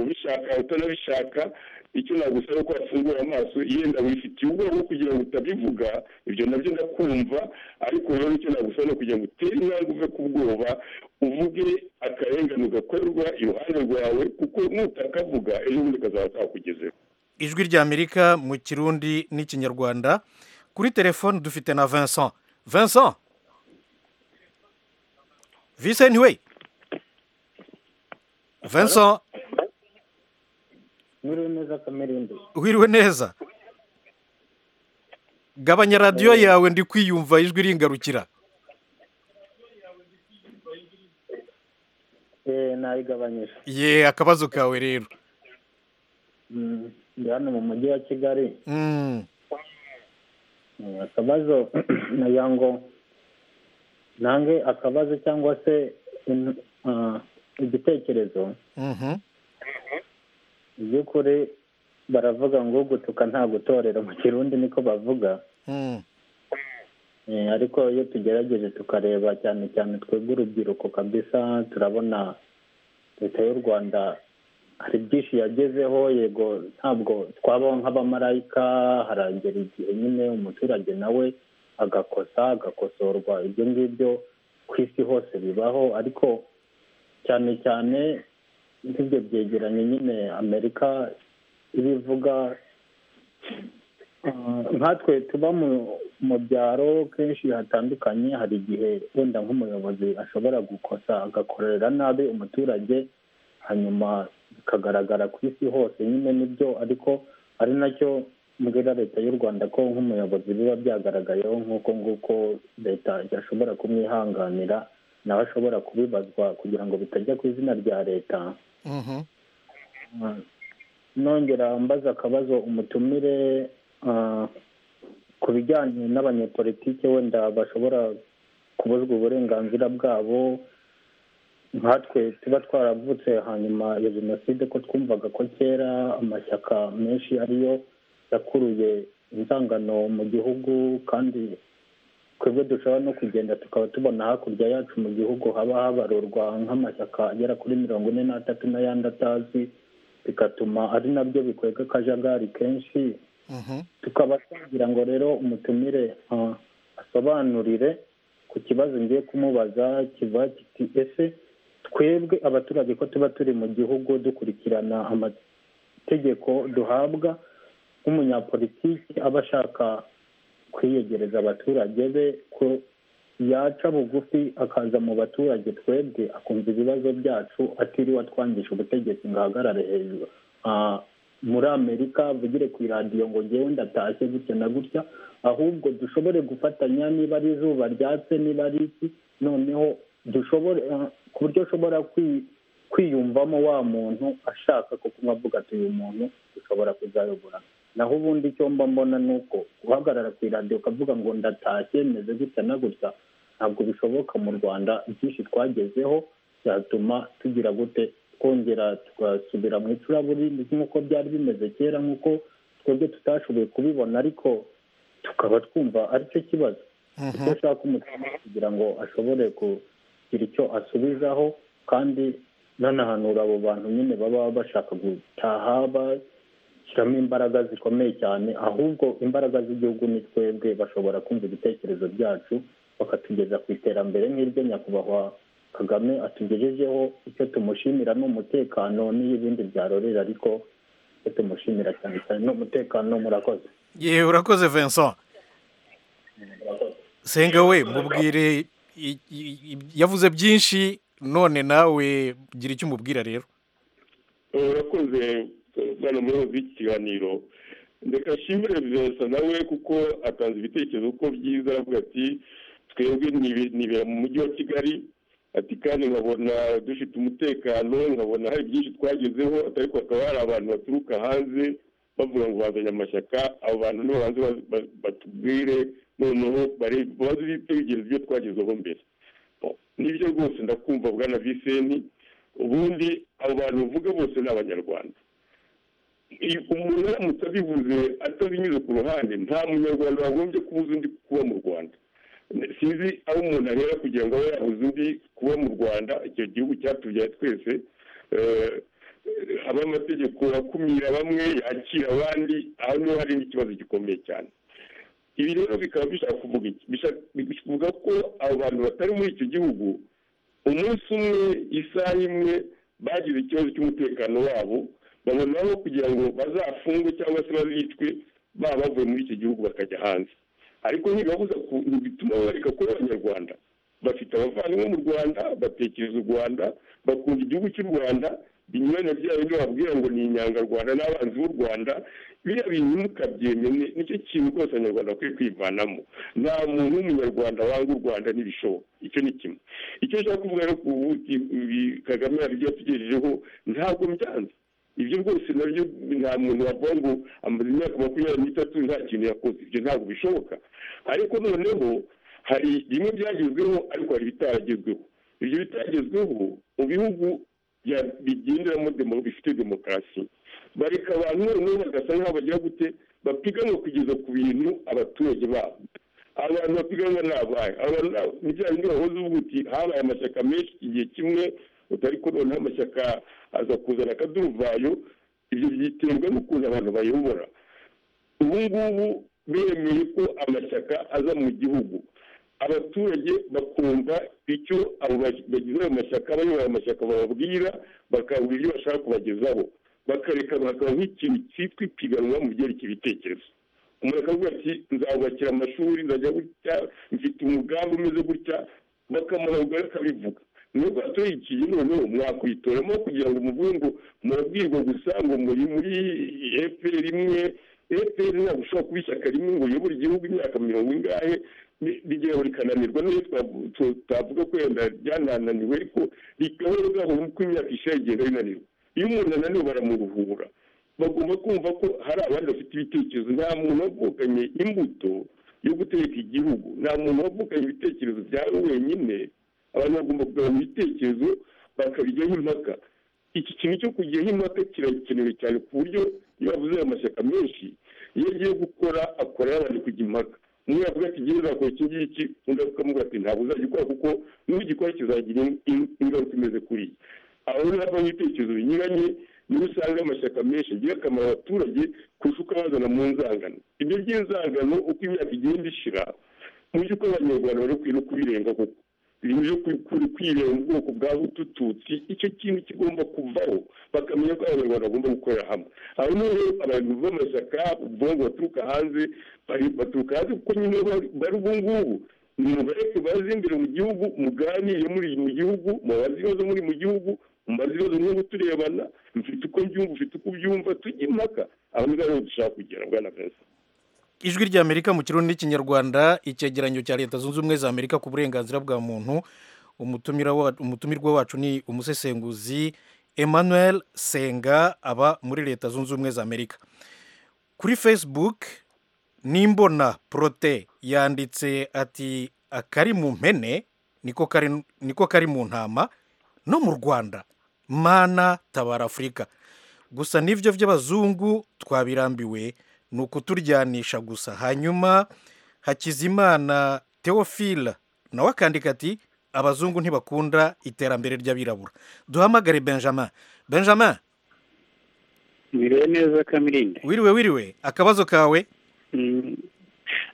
ubishaka utanabishaka icyo nagusaba ko wafungura amaso yenda wifitiye ubwoba kugira ngo utabivuga ibyo nabyo ndakumva ariko rero icyo nagusaba ni kugira ngo utere intambwe uve ku bwoba uvuge akarengane ugakorerwa iruhande rwawe kuko nutakavuga ejo bundi kazaba kakugezeho ijwi ry'amerika mu kirundi n'ikinyarwanda kuri telefone dufite na vincent vincent Vincent we Vincent Mwiriwe neza kamerindi. Wiriwe neza. Gabanya radio yawe ndi kwiyumva ijwi ringarukira. Eh narigabanyije. Ye akabazo kawe rero. Mm, ndi hano mu mujyi wa Kigali. Mm. Akabazo na yango nange akabazo cyangwa se igitekerezo Mhm. by'ukuri baravuga ngo gutuka nta gutorera mu kirundi niko bavuga Mm. Eh, ariko iyo tugerageje tukareba cyane cyane twebwe urubyiruko kabisa turabona leta y'u rwanda hari byinshi yagezeho yego ntabwo twabaho nk'abamarayika haragera igihe nyine umuturage nawe agakosa agakosorwa ibyo ngibyo ku isi hose bibaho ariko cyane cyane nk'ibyo byegeranye nyine amerika ibivuga Ah, nkatwe tuba mu- mu byaro kenshi hatandukanye hari igihe wenda nk'umuyobozi ashobora gukosa agakorera nabi umuturage hanyuma bikagaragara ku isi hose nyine nibyo ariko ari nacyo mbwira leta y'u rwanda ko nk'umuyobozi biba byagaragayeho nk'uko nguko leta idashobora kumwihanganira nawe ashobora kubibazwa kugira ngo bitajya ku izina rya leta Mhm. nongera mbaza akabazo umutumire ah, ku bijyanye n'abanyepolitike wenda bashobora kubuzwa uburenganzira bwabo nkatwe tuba twaravutse hanyuma ya jenoside ko twumvaga ko kera amashyaka menshi ariyo yakuruye inzangano mu gihugu kandi twebwe dushobora no kugenda tukaba tubona hakurya yacu mu gihugu haba habarurwa nk'amashyaka agera kuri mirongo ine n'atatu n'ayandi atazi bigatuma ari nabyo bikwega akajagari kenshi tukaba twagira ngo rero umutumire ah, asobanurire ku kibazo ngiye kumubaza kiva kiti ese twebwe abaturage ko tuba turi mu gihugu dukurikirana amategeko duhabwa nk'umunyapolitiki aba ashaka kwiyegereza abaturage be ko yaca bugufi akaza mu baturage twebwe akumva ibibazo byacu atiriwe atwangisha ubutegetsi ngo ahagarare hejuru Ah, muri amerika avugire ku iradiyo ngo ngewe ndatashye gutya na gutya ahubwo dushobore gufatanya niba ari izuba ryatse niba ari iki noneho dushobore ah, ku buryo ushobora kwi- kwiyumvamo wa muntu ashaka kuko avuga ati uyu muntu dushobora kuzayobora naho ubundi icyo mba mbona ni uko guhagarara ku iradiyo ukavuga ngo ndatashye meze gutya na gutya ntabwo bishoboka mu rwanda byinshi twagezeho byatuma tugira gute twongera tugasubira mu icuraburi nk'uko byari bimeze kera nk'uko twebwe tutashoboye kubibona ariko tukaba twumva aricyo kibazo icyo ashaka umutima kugira ngo ashobore kugira icyo asubizaho kandi nanahanura abo bantu nyine baba bashaka gutaha bashyiramo imbaraga zikomeye cyane ahubwo imbaraga z'igihugu ni twebwe bashobora kumva ibitekerezo byacu bakatugeza ku iterambere nk'iryo nyakubahwa kagame atugejejeho icyo tumushimira ni umutekano n'ibindi byarorera ariko icyo tumushimira cyane cyane ni umutekano murakoze yewe urakoze vincent senga we mubwire i- i- i- yavuze byinshi none nawe gira icyo umubwira rero urakoze bwana muyobozi w'ikiganiro reka nshimire vivensa nawe kuko atanze ibitekerezo ko byiza aravuga ati twebwe nibe- nibera mu mujyi wa kigali ati kandi nkabona dufite umutekano nkabona hari byinshi twagezeho ariko hakaba hari abantu baturuka hanze bavuga ngo bazanye amashyaka abo bantu nibo banze ba- ba- batubwire noneho bare- baze bitegereze ibyo twagezeho mbere Bon, nibyo rwose ndakumva bwana viseni ubundi abo bantu uvuga bose ni abanyarwanda Iyo umuntu aramutse abivuze atabinyuze ku ruhande nta munyarwanda wagombye kubuza undi kuba mu rwanda sinzi aho umuntu ahera kugira ngo abe yabuze undi kuba mu rwanda icyo gihugu cyatubyaye twese Eh, ab'amategeko akumira bamwe yakira abandi aha niho hari n'ikibazo gikomeye cyane ibi rero bikaba bishaka kuvuga iki Bishaka- bivuga ko abo bantu batari muri icyo gihugu umunsi umwe isaha imwe bagize ikibazo cy'umutekano wabo babonaho kugira ngo bazafungwe cyangwa se bazicwe baba bavuye muri icyo gihugu bakajya hanze ariko ntibibabuza ku- ntibituma bareka kuba abanyarwanda bafite abavandimwe mu rwanda batekereza u rwanda bakunda igihugu cy'u rwanda binyuranye bya bindi bababwira ngo ni inyangarwanda n'abanzi b'u rwanda biriya bintu mukabyemeye ni- nicyo kintu rwose abanyarwanda bakwiye kwivanamo nta muntu w'umunyarwanda wanga u rwanda n'ibishoboka icyo ni kimwe icyo nshaka kuvuga rero ku buki ibi kagame hari ibyo yatugejejeho ntabwo byanze ibyo rwose nabyo nta muntu wavuga ngo amaze imyaka makumyabiri n'itatu nta kintu yakoze ibyo ntabwo bishoboka ariko noneho hari bimwe byagezweho ariko hari ibitaragezweho ibyo bitagezweho mu bihugu bya- bigenderamo demo- bifite demokarasi bareka abantu noneho bagasa nk'aho bagira gute bapiganwa kugeza ku bintu abaturage babo abantu bapiganwa ni abahe abantu ni- ni bya bindi bahoze uvuga uti habaye amashyaka menshi igihe kimwe utari ko noneho amashyaka aza kuzana akaduruvayo ibyo byiterwa n'ukuntu abantu bayobora ubu ngubu bemeye ko amashyaka aza mu gihugu abaturage bakumva icyo abo ba- bagize ayo mashyaka abayoboye amashyaka bababwira bakabura ibyo bashaka kubagezaho bakareka bakaba nk'ikintu cyitwa ipiganwa mu byerekeye ibitekerezo umuntu akavuga ati nzabubakira amashuri nzajya gutya mfite umugambi umeze gutya bakamuha ubugari akabivuga nubwo hatoyikiye noneho mwakwitoramo kugira ngo muvuge ngo murabwirwa gusa ngo muri muri efuperi imwe efuperi ntabwo ushobora kuba ishyaka rimwe ngo uyobore igihugu imyaka mirongo ingahe ni- rigeraho rikananirwa n'iyo twavu- tu- twavuga ko wenda ryanananiwe ariko rikaba rigahora uko imyaka ishaje igenda rinanirwa iyo umuntu ananiwe baramuruhura bagomba kumva ko hari abandi bafite ibitekerezo nta muntu wavukanye imbuto yo gutegeka igihugu nta muntu wavukanye ibitekerezo byawe wenyine abantu bagomba kugabanya ibitekerezo bakabijyaho impaka iki kintu cyo kujyaho impaka kirakenewe cyane ku buryo iyo bavuze ayo mashyaka menshi iyo agiye gukora akorera abantu kujya impaka umwe yavuga ati ngewe nzakora iki ngiki undi akamubwira ati ntabwo uzagikora kuko nugikora kizagira in- ingaruka imeze kuri iyi aho rero havamo ibitekerezo binyuranye niba usanga amashyaka menshi agiye akamara abaturage kurusha uko abazana mu nzangano ibyo by'inzangano uko imyaka igenda ishira mu by'ukuri abanyarwanda bari kwira kubirenga kuko ibintu byo kwireba mu bwoko bwa butututsi icyo kintu kigomba kuvaho bakamenya ko abanyarwanda bagomba gukorera hamwe aho niho abayobozi b'amashyaka ubwonko baturuka hanze baturuka hanze kuko nyine bari ubu ngubu mubareke baze imbere mu gihugu muganire muri mu gihugu mubaze ibibazo muri mu gihugu mubaze ibibazo nk'ubu turebana mfite uko mbyumva ufite uko ubyumva tujye impaka aho niba ariho dushaka kugera bwana perezida ijwi ry'amerika mu kirundi n'ikinyarwanda icyegeranyo cya leta zunze ubumwe za amerika ku burenganzira bwa muntu umutumira wa- umutumirwa wacu ni umusesenguzi emmanuel senga aba muri leta zunze ubumwe za amerika kuri facebook nimbona prote yanditse ati akari mu mpene niko kari niko kari mu ntama no mu rwanda mana tabara afurika gusa n'ibyo by'abazungu twabirambiwe ni ukuturyanisha gusa hanyuma hakizimana teofila nawe akandika ati abazungu ntibakunda iterambere ry'abirabura duhamagare benjamin benjamin Mbere neza kamirinde wiriwe wiriwe akabazo kawe Mm,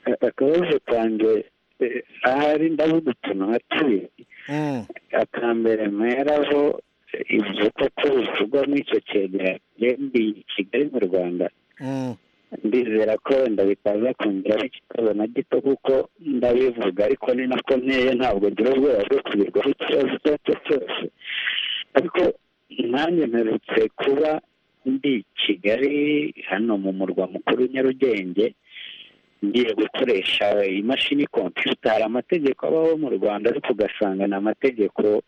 a- akabazo kanjye eh, ahari ndavuga utuntu hatuye Mm, akambere mperaho eh, ibyo koko bivugwa muri icyo cyegeranyo ndi i kigali mu rwanda mm, ndizera ko wenda bitaza kongeraho ikibazo na gito kuko ndabivuga ariko ni nako nteye ntabwo ngira ubwoba bwo kugerwaho ikibazo icyo ari cyo cyose ariko nanjye mperutse kuba ndi i kigali hano mu murwa mukuru nyarugenge ngiye gukoresha imashini kompiyuta hari amategeko abaho mu rwanda ariko ugasanga ni amategeko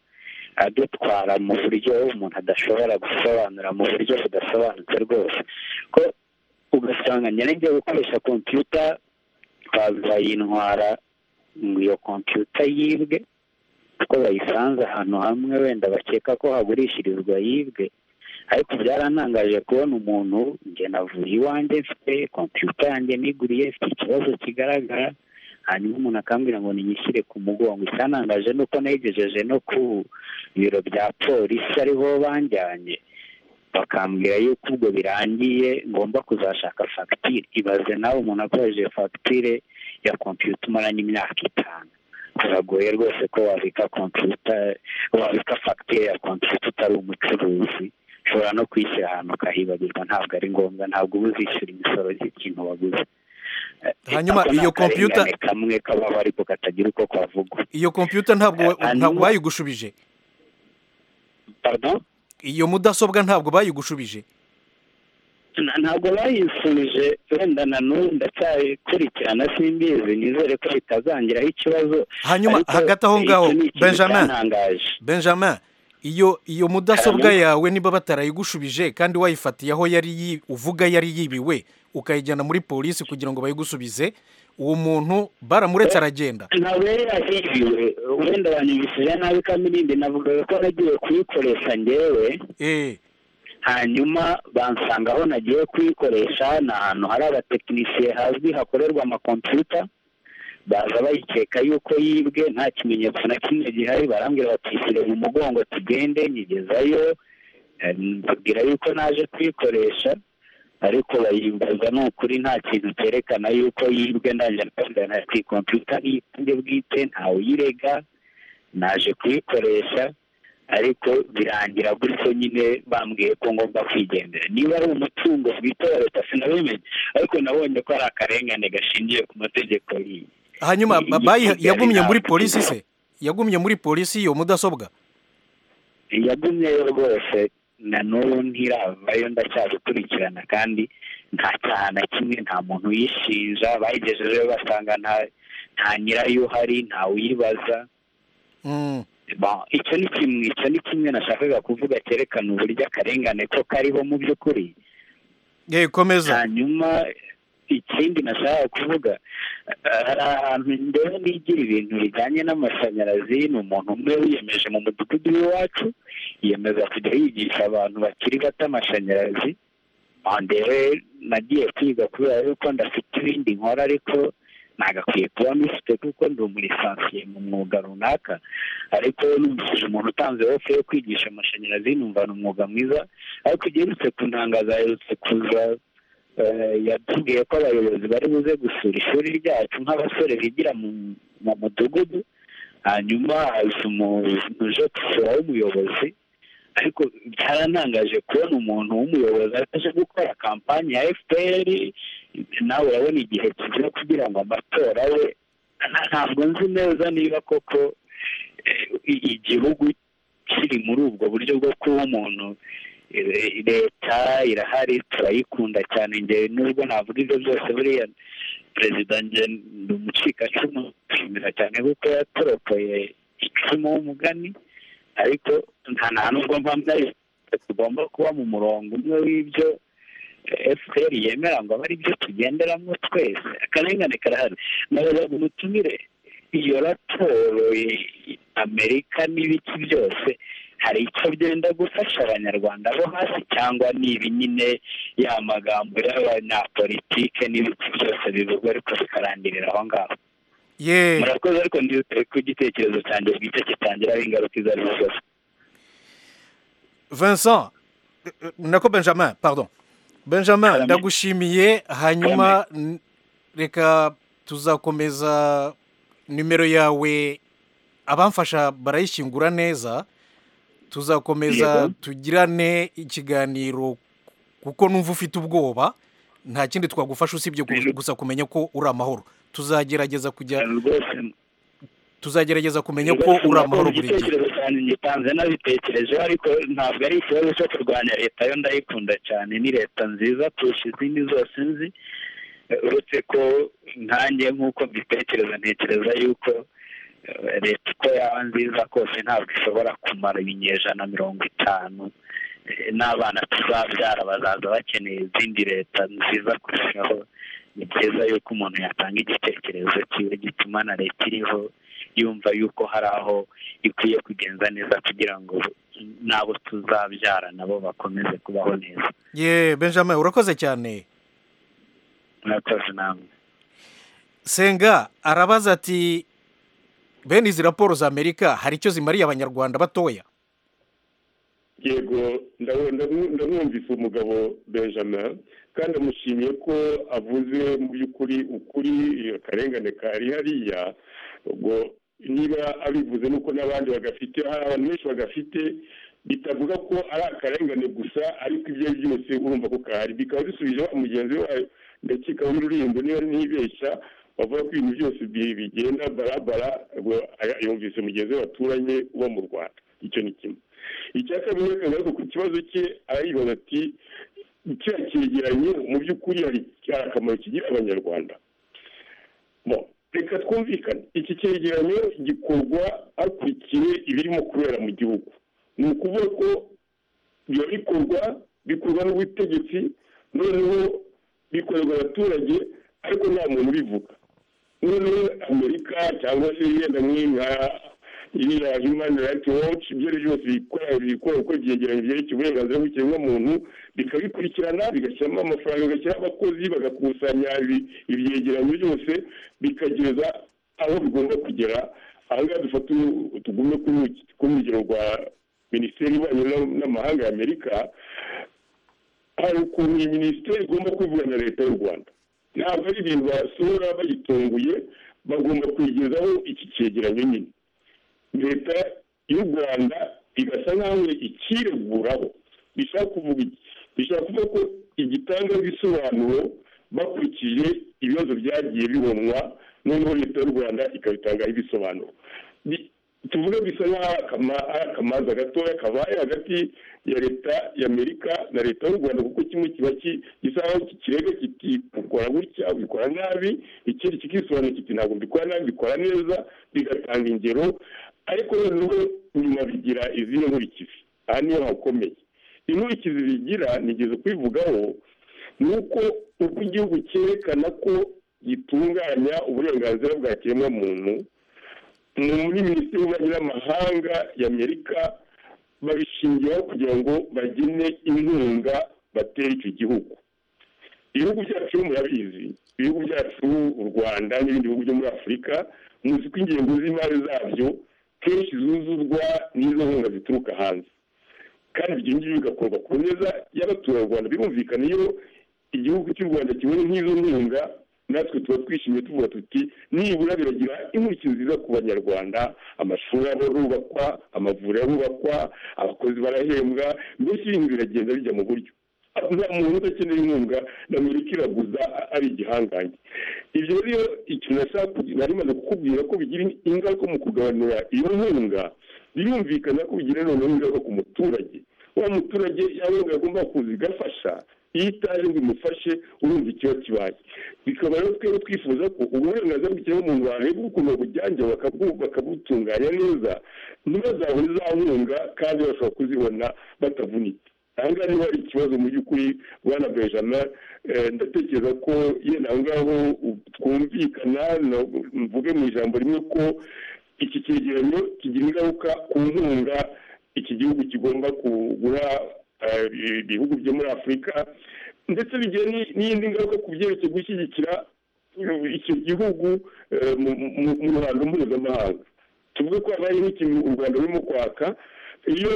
adutwara mu buryo umuntu adashobora gusobanura mu buryo budasobanutse rwose ko ugasanga nyine ngiye gukoresha kompiyuta bazayintwara ngo iyo kompiyuta yibwe kuko bayisanze ahantu hamwe wenda bakeka ko hagurishirizwa yibwe ariko byarantangaje kubona umuntu njye navuye iwanjye mfite kompiyuta yanjye niguriye mfite ikibazo kigaragara hanyuma umuntu akambwira ngo ninyishyire ku mugongo icyanangaje ni uko nayigejeje no ku biro bya polisi ariho banjyanye bakambwira yuko ubwo birangiye ngomba kuzashaka fagitire ibaze nawe umuntu akoresheje fagitire ya kompiyuta umaranye imyaka itanu biragoye rwose ko wabika kompiyuta wabika fagitire ya kompiyuta utari umucuruzi ushobora no kwishyira ahantu ukahibagirwa ntabwo ari ngombwa ntabwo uba uzishyura imisoro y'ikintu waguze Eh, Hanyuma ako ni iyo kompiyuta- akarengane kamwe kabaho ariko katagira uko kavugwa iyo kompiyuta ntabwo wa- Hanyuma- ntabwo bayigushubije pardon iyo mudasobwa ntabwo bayigushubije Na- ntabwo bayisubije wenda na n'ubu ndacyakurikirana simbizi nizere ko bitazangiraho ikibazo hanyuma ariko hagati aho ngaho icyo ni ikintu benjamin cyantangaje. benjamin iyo iyo mudasobwa Hanyuma? yawe niba batarayigushubije kandi wayifatiye aho yari yi- uvuga yari yibiwe ukayijyana muri polisi kugira ngo bayigusubize uwo muntu baramuretse aragenda ntabwo yari yahibiwe wenda banyumvishije nabi kamirindi navugaga ko nagiye kuyikoresha ngewe eh hanyuma bansanga aho nagiye kuyikoresha ni ahantu hari abatekinisiye hazwi hakorerwa amakompiyuta baza bayikeka yuko yibwe nta kimenyetso na kimwe gihari barambwira bati ishyire mu mugongo tugende nyigezayo Eh, mbabwira yuko naje kuyikoresha ariko bayimbaza ni ukuri nta kintu cyerekana yuko yibwe ndaje kuyikora ku ikompiyuta ni iyanjye bwite ntawe uyirega naje kuyikoresha ariko birangira gutyo nyine bambwiye ko ngomba kwigendera niba ari umutungo bwite wa leta sinabimenye ariko nabonye ko ari akarengane gashingiye ku mategeko y'iyi hanyuma Ni- ba- ni- bayi- ni- yagumye ni- muri polisi se yagumye muri polisi iyo mudasobwa yagumyeyo rwose na n'ubu ntiravayo ndacyabikurikirana kandi nta cyaha na kimwe nta muntu uyishinja bayigejejeyo basanga nta nta nyirayo uhari nta uyibaza Mm, Bon, icyo ni kimwe icyo ni kimwe nashakaga kuvuga cyerekana uburyo akarengane ko kariho mu by'ukuri eh komeza hanyuma ikindi nashaka kuvuga eh, hari ahantu ndewe nigira ibintu bijyanye n'amashanyarazi ni umuntu umwe wiyemeje mu mudugudu w'iwacu yiyemeza kujya yigisha abantu bakiri bato amashanyarazi Ah, ndewe nagiye kwiga kubera yuko ndafite ibindi nkora ariko ntabwo akwiye kuba amufite kuko ndi umulisansiye mu mwuga runaka ariko numvise umuntu utanze ofe yo kwigisha amashanyarazi numva ni umwuga mwiza ariko ugerutse ku ntangazo aherutse kuza eh, yatubwiye ko abayobozi bari buze gusura ishuri ryacu nk'abasore bigira mu mu mudugudu hanyuma haza umuntu uje gusura w'umuyobozi ariko byarantangaje kubona umuntu w'umuyobozi ataje gukora kampani ya fpr nawe urabona igihe kiza kugira ngo amatora abe na- ntabwo nzi neza niba koko eh, i- igihugu kiri muri ubwo buryo bwo kuba umuntu eh, leta irahari turayikunda cyane ngewe nubwo navuga ibyo byose buriya perezida nge ni umucikacumu nshimira cyane kuko yatoropoye icumu w'umugani ariko nta nta nubwo mba mbari tugomba kuba mu murongo umwe w'ibyo fpr yemera ngo abe ari byo tugenderamo twese akarengane karahari nabaza ngo mutumire iyo raporo ya amerika n'ibiki byose hari icyo byenda gufasha abanyarwanda bo hasi cyangwa ni ibi nyine ya magambo y'abanyapolitike n'ibiki byose bivugwa ariko bikarangirira aho ngaho ye murakoze ariko ndizeye ko igitekerezo cyanjye bwite kitangiraho ingaruka izo ari zo zose Vincent eh, eh, nako Benjamin pardon Benjamin ndagushimiye hanyuma n- reka tuzakomeza nimero yawe abamfasha barayishyingura neza tuzakomeza Yego. tugirane ikiganiro kuko numva ufite ubwoba nta kindi twagufasha usibye gu- gusa kumenya ko uri amahoro tuzagerageza kujya rwose tuzagerageza kumenya ko rwose uri murakoze, amahoro buri gihe igitekerezo cyanjye ngitanze nabitekereje ariko ntabwo ari ikibazo cyo kurwanya leta yo ndayikunda cyane ni leta nziza kurusha izindi zose nzi Eh, uretse ko nkanjye nk'uko mbitekereza ntekereza yuko eh, leta uko yaba nziza kose ntabwo ishobora kumara ibinyejana mirongo itanu Eh, n'abana tuzabyara bazaza bakeneye izindi leta nziza kurushaho ni byiza yuko umuntu yatanga igitekerezo cyiwe gituma na leta iriho yumva yuko hari aho ikwiye kugenza neza kugira ngo n'abo tuzabyara nabo bakomeze kubaho neza ye Benjamin urakoze cyane murakoze namwe senga arabaza ati bene izi raporo za amerika hari icyo zimariye abanyarwanda batoya yego ndabu- ndabu- ndamwumvise umugabo benjamin kandi amushimiye ko avuze mu by'ukuri ukuri iyo akarengane kari hariya ubwo niba abivuze nuko n'abandi bagafite hari abantu benshi bagafite bitavuga ko ari akarengane gusa ariko ibyo ari byo byose urumva ko kahari bikaba bisubije wa mugenzi wayo ndakeka w'ururimbo niba ntibeshya bavuga ko ibintu byose bi- bigenda barabara ubwo aya- yumvise mugenzi we baturanye uba mu rwanda icyo ni kimwe icya kabiri akaba ariko ku kibazo cye arayibaza ati kiriya cyegeranyo mu by'ukuri hari hari akamaro kigira abanyarwanda Bo, reka twumvikane iki cyegeranyo gikorwa hakurikiwe ibirimo kubera mu gihugu ni ukuvuga ko biba bikorwa bikorwa n'ubutegetsi noneho bikorerwa abaturage ariko nta muntu ubivuga noneho amerika cyangwa se yenda nk'inka iriya human rights watch ibyo ari byo byose bikora bikora uko byegeranye byerekeye uburenganzira bw'ikiremwamuntu bikabikurikirana bigashyiramo amafaranga bigashyiraho abakozi bagakusanya ibi- ibyegeranyo byose bikageza aho bigomba kugera aha ngaha dufata uru- tugume kuri uki- kuri urugero rwa minisiteri y'ububanyi n'am- n'amahanga ya amerika hari ukuntu iyi minisiteri igomba kubivuga na leta y'u rwanda ntabwo ari ibintu basohora bayitunguye bagomba kuyigezaho iki cyegeranyo nyine leta y'u rwanda igasa nkaho ikireguraho bishaka kuvuga iki bishaka kuvuga ko igitanga ibisobanuro bakurikije ibibazo byagiye bibonwa noneho leta y'u rwanda ikabitangaho ibisobanuro Bi- tuvuge bisa nkaho akama- ari akamaza gatoya kabaye hagati ya leta y'amerika na leta y'u rwanda kuko kimwe kiba ki- gisa nkaho kirega kiti ukora gutya ubikora nabi ikindi kikisobanura kiti ntabwo mbikora nabi mbikora neza bigatanga ingero ariko noneho nyuma bigira izindi nkurikizi aha niho hakomeye inkurikizi bigira nigeze kubivugaho ni uko uko igihugu cyerekana ko gitunganya uburenganzira bwa kiremwamuntu ni muri minisiteri y'ububanyi n'amahanga y'amerika babishingiraho kugira ngo bagene inkunga batera icyo gihugu ibihugu byacu murabizi ibihugu byacu u rwanda n'ibindi bihugu byo muri afurika muzi ko ingengo z'imari zabyo kenshi zuzuzwa n'izo nkunga zituruka hanze kandi ibyo ngibyo bigakorwa ku neza y'abaturarwanda birumvikana iyo igihugu cy'u rwanda kibonye nk'izo nkunga natwe tuba twishimye tuvuga tuti nibura biragira intoki nziza ku banyarwanda amashuri arubakwa amavuriro arubakwa abakozi barahembwa mbese ibintu biragenda bijya mu buryo nta muntu udakeneye inkunga na amerika iraguza ari igihangange ibyo rero ikintu nashaka nari maze kukubwira ko bigira ingaruka mu kugabanura iyo nkunga birumvikana ko bigira noneho ingaruka ku muturage wa muturage yaba agomba kuza igafasha iyo itaje ngo imufashe urumva ikiba kibaye bikaba rero twebwe twifuza ko uburenganzira bw'ikiremwamuntu bareba ukuntu bujyanje bakabutunganya neza ntibazabone za nkunga kandi bashobora kuzibona batavunitse ahangaha niba hari ikibazo mu by'ukuri bwana bejana ndatekereza ko yenda aho ngaho twumvikana mvuge mu ijambo rimwe ko iki cyegeranyo kigira ingaruka ku nkunga iki gihugu kigomba kugura ibihugu byo muri afurika ndetse bigira n'iyindi ngaruka ku byerekeye gushyigikira icyo gihugu mu ruhando mpuzamahanga tuvuge ko habaye nk'ikintu u rwanda rurimo kwaka iyo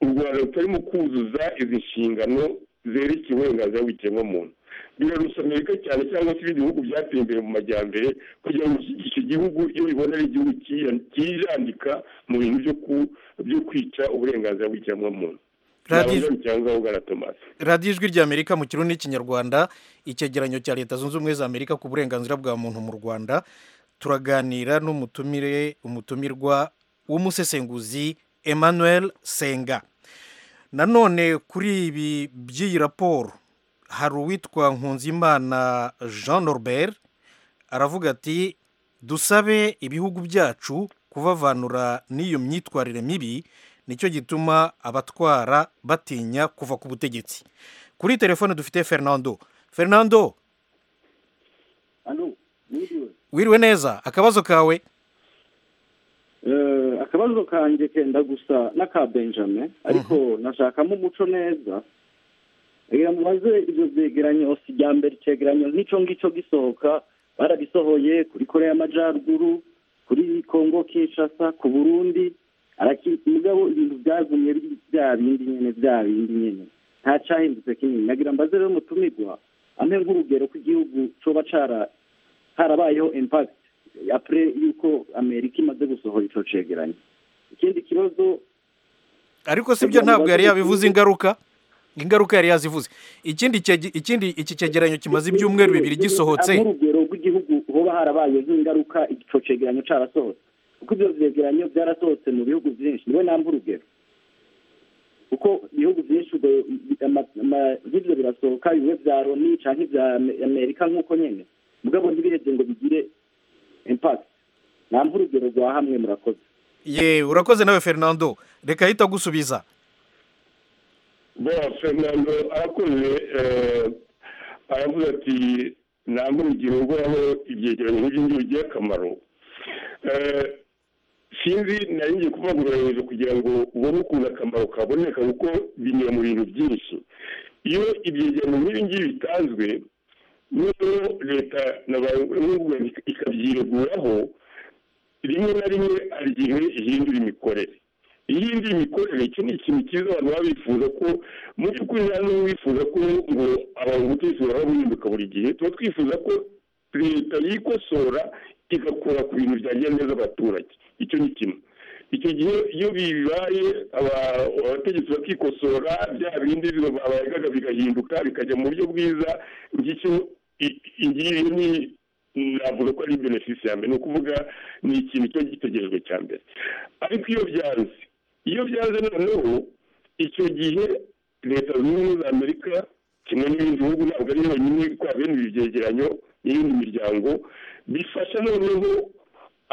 u rwanda rutarimo kuzuza izi nshingano zerekeye uburenganzira bw'ikiremwamuntu birarusha amerika cyane cyangwa se ibindi bihugu byateye imbere mu majyambere kugira ngo icyo gihugu iyo bibona ari igihugu kijandika mu bintu byo kwica uburenganzira bw'ikiremwamuntu radiyo ijwi ry'amerika mu kirundi n'ikinyarwanda icyegeranyo cya leta zunze ubumwe za amerika ku burenganzira bwa muntu mu rwanda turaganira n'umutumire umutumirwa w'umusesenguzi emmanuel senga nanone kuri ibi by'iyi raporo hari uwitwa nkunzimana jean norbert aravuga ati dusabe ibihugu byacu kubavanura n'iyo myitwarire mibi nicyo gituma abatwara batinya kuva ku butegetsi kuri telefone dufite fernando fernando wiriwe neza akabazo kawe akabazo kanjye kenda gusa n'aka benjamin ariko nashakamo umuco neza reka mubaze ibyo byegeranyo si ibya mbere icyegeranyo n'icyo ngicyo gisohoka barabisohoye kuri korea y'amajyaruguru kuri congo kinshasa ku burundi mugabo ibintu byagumye bya bindi nyine bya bindi nyine nta cyahindutse kinini nagira mbaze rero mutumirwa amwe nk'urugero ko igihugu coba cara harabayeho impakiti apure yuko amerika imaze gusohora ico cegeranyo ikindi kibazo ariko sibyo ntabwo yari yabivuze ingaruka ingaruka yari yazivuze ikindi ikindi iki cyegeranyo kimaze ibyumweru bibiri gisohotse nk'urugero rw'igihugu hoba harabaye nk'ingaruka ico cegeranyo carasohotse kuko ibyo byegeranyo byarasohotse mu bihugu byinshi niwe namba urugero kuko ibihugu byinshi nk'ibyo birasohoka bimwe bya loni cyangwa ibya amerika nk'uko nyine mugabo ntibihebye ngo bigire impakiti namba urugero rwa hamwe murakoze ye urakoze nawe fernando reka ahita agusubiza bora fernando arakoze aravuga ati namba urugero rwaho ibyegeranyo nk'ibyo ngibyo bigira akamaro sinzi ngiye kuvugurura kugira ngo ubone ukuntu akamaro kaboneka kuko binyura mu bintu byinshi iyo ibyegeranyo nk'ibi ngibi bitanzwe n'ubwo leta na ba ikabyireguraho rimwe na rimwe hari igihe ihindura imikorere iyindi mikorere iki ni ikintu cyiza abantu baba bifuza ko mu by'ukuri nta n'umwe wifuza ko ngo abantu gutesura baba bihinduka buri gihe tuba twifuza ko leta yikosora igakora ku bintu byagiye neza abaturage icyo ni kimwe icyo gihe iyo bibaye abategetsi bakikosora bya bindi abayaga bigahinduka bikajya mu buryo bwiza ngicyo igihe ni navuga ko ari benefisi ya mbere ni ukuvuga ni ikintu kiba gitegerejwe cya mbere ariko iyo byanze iyo byanze noneho icyo gihe leta zunze ubumwe za amerika kimwe n'ibindi bihugu ntabwo ari yonyine kubera bene ibi byegeranyo n'iyindi miryango bifasha noneho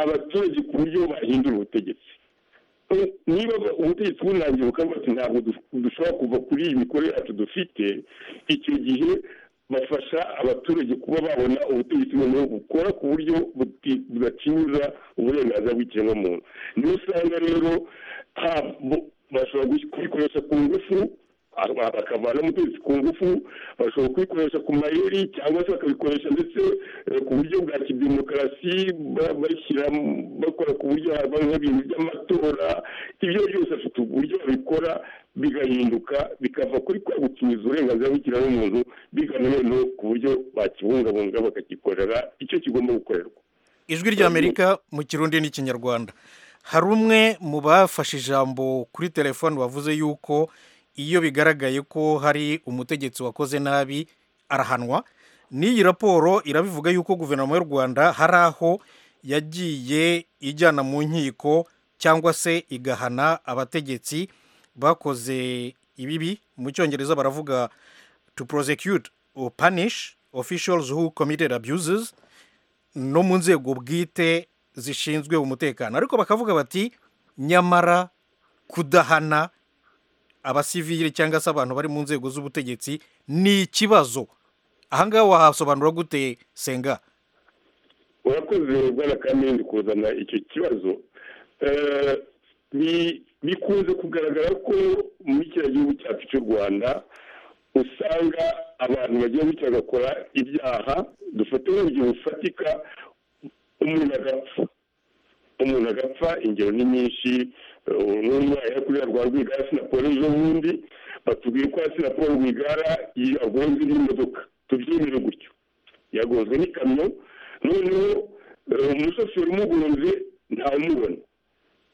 abaturage ku buryo bahindura ubutegetsi niba ubutegetsi bunangiye bukaba bati ntabwo dushobora kuva kuri iyi mikorere yacu dufite icyo gihe bafasha abaturage kuba babona ubutegetsi noneho bukora ku buryo budakingiza uburenganzira bw'ikiremwamuntu niyo usanga rero bashobora kubikoresha ku ngufu bakavana umutunzi ku ngufu bashobora kubikoresha ku mayeri cyangwa se bakabikoresha ndetse eh, ku buryo bwa kidemokarasi ba- bashyira mu- bakora ku buryo haba nk'ibintu by'amatora ibyo byose afite uburyo babikora bigahinduka bikava kuri kwa gukinyuza uburenganzira bw'ikiremwamuntu bigana noneho ku buryo bakibungabunga bakagikorera icyo kigomba gukorerwa ijwi ry'amerika mu kirundi n'ikinyarwanda hari umwe mu bafashe ijambo kuri telefone wavuze yuko iyo bigaragaye ko hari umutegetsi wakoze nabi arahanwa n'iyi raporo irabivuga yuko guverinoma y'u rwanda hari aho yagiye ijyana mu nkiko cyangwa se igahana abategetsi bakoze ibibi mu cyongereza baravuga to prosecute or punish officials who committed abuses no mu nzego bwite zishinzwe umutekano ariko bakavuga bati nyamara kudahana abasivili cyangwa se abantu bari mu nzego z'ubutegetsi ni ikibazo aha ngaha wahasobanura gute senga urakoze bwana kamende kuzana icyo kibazo Eh, ni- bikunze kugaragara ko muri kiriya gihugu cyacu cy'u rwanda usanga abantu bagiye bityo bagakora ibyaha dufate nk'urugero rufatika umuntu agapfa umuntu agapfa ingero ni nyinshi n'umwana kuriya rwa rwigara sinaporo ejo bundi batubwiye ko sinaporo rwigara yagonze n'imodoka tubyemere gutyo yagonzwe n'ikamyo noneho eh, umushoferi umugonze ntamubona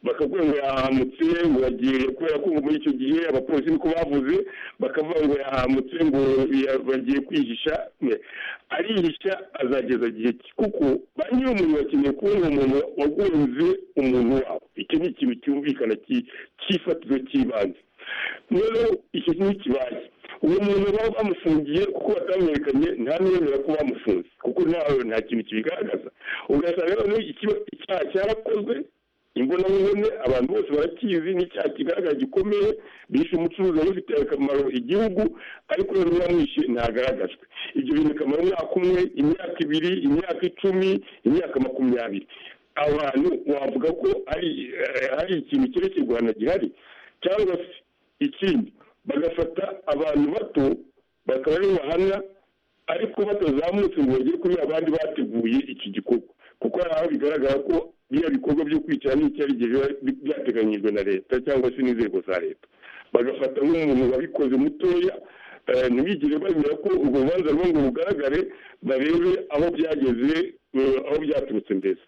bakabwira ngo yahamutse ngo yagiye kubera ko muri icyo gihe abapolisi niko bavuze bakavuga ngo yahamutse ngo ya- bagiye kwihisha Ne. arihisha azageza igihe ki kuko ba nyiri umuntu bakeneye kubona umuntu wagunze umuntu wabo icyo ni ikintu cyumvikana ki- cy'ifatizo cy'ibanze noneho icyo kintu kibaye uwo muntu baba bamufungiye kuko batamenyekanye ntamwemera ko bamufunze kuko ntawe nta kintu kibigaragaza ugasanga noneho ikiba- icyaha cyarakozwe imbonankubone abantu bose barakizi n'icyaha kigaragara gikomeye bishe umucuruzi wari ufitiye akamaro igihugu ariko noneho uwamwishe ntagaragajwe ibyo bintu bikamara umwaka umwe imyaka ibiri imyaka icumi imyaka makumyabiri abantu wavuga ko hari eh, hari ikintu cyerekeye u rwanda gihari cyangwa se ikindi bagafata abantu bato bakaba aribo bahanwa ariko batazamutse ngo bagere kuri abandi bateguye iki gikorwa kuko hari aho bigaragara ko biriya bikorwa byo kwicara n'icyari gihe biba bi- byateganyijwe na leta cyangwa se n'inzego za leta bagafata nk'umuntu wabikoze mutoya eh, ntibigire bemera ko urwo rubanza rwo ngo rugaragare barebe aho byageze eh, aho byaturutse mbese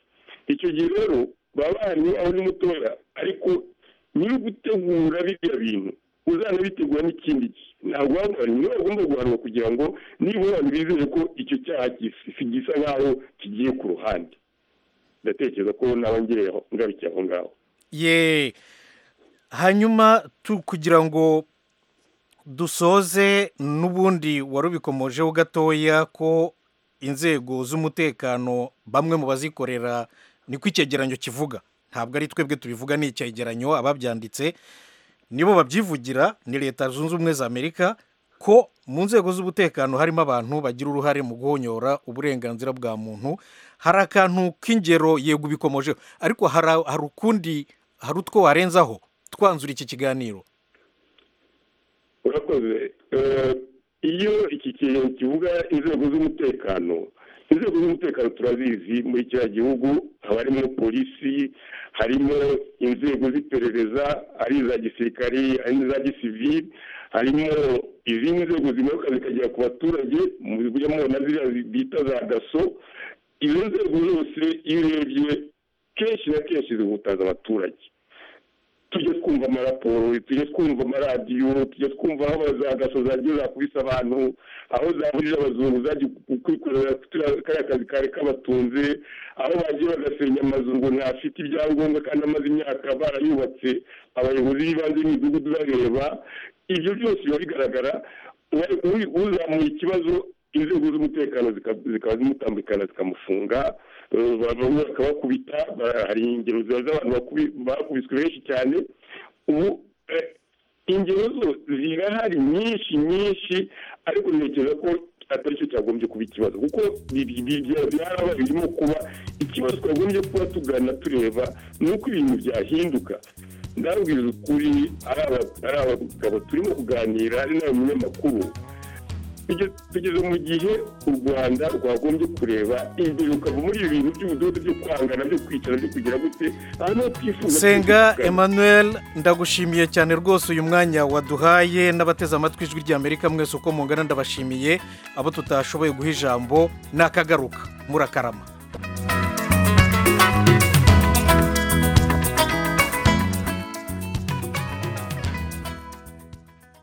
icyo gihe rero baba bahari aho ni mutoya ariko nyiri ugutegura biriya bintu uzanabitegura n'ikindi gihe ntabwo wabonye niwe bagomba guhanwa kugira ngo nibura abantu bizere ko icyo cyaha gis- gisa nk'aho kigiye ku ruhande ndatekereza ko nawe ngereyeho ngarukiye aho ngaho ye hanyuma tu kugira ngo dusoze n'ubundi wari ubikomojeho gatoya ko inzego z'umutekano bamwe mu bazikorera niko icyegeranyo kivuga ntabwo ari twebwe tubivuga ni icyegeranyo ababyanditse nibo babyivugira ni leta zunze ubumwe za amerika ko mu nzego z'umutekano harimo abantu bagira uruhare mu guhonyora uburenganzira bwa muntu hari akantu k'ingero yego ubikomojeho ariko hari hari ukundi hari utwo warenzaho twanzura iki kiganiro urakoze Eh, iyo iki kintu kivuga inzego z'umutekano inzego z'umutekano turazizi muri kiriya gihugu haba harimo polisi harimo inzego z'iperereza ari iza gisirikari ari n'iza gisivili harimo izindi nzego zimanuka zikagera ku baturage mu buryo mubona ziriya bita za daso izo nzego zose iyo urebye kenshi na kenshi zihutaza abaturage tujye twumva amaraporo tujye twumva amaradiyo tujye twumva aho za gaso zagiye zakubise abantu aho zaburira abazungu zagiye kwikorera turiya- kariya kazi kari kabatunze aho bagiye bagasenya amazu ngo ntafite ibyangombwa kandi amaze imyaka barayubatse abayobozi b'ibanze b'imidugudu bareba ibyo byose biba bigaragara uwa- uri- uzamuye ikibazo inzego z'umutekano zika- zikaba zimutambikana zikamufunga eh, bamwe bakabakubita ba- hari ingero ziba z'abantu bakubi- bakubiswe benshi cyane ubu eh, ingero zo zirahari nyinshi nyinshi ariko ntekereza ko atari cyo cyagombye kuba ikibazo kuko bi- bi- bi- byarabaye birimo kuba ikibazo twagombye kuba tugana tureba ni uko ibintu byahinduka ndabwira ukuri ari abagabo turimo kuganira ari n'abanyamakuru tugeze mu gihe u rwanda rwagombye kureba imbere muri ibi bintu by'ubudodo byo kwangana byo kwicara byo kugira gute ahantu ho twifuza senga twifuza. emmanuel ndagushimiye cyane rwose uyu mwanya waduhaye n'abateze amatwi ijwi rya amerika mwese uko mungana ndabashimiye abo tutashoboye guha ijambo nakagaruka murakarama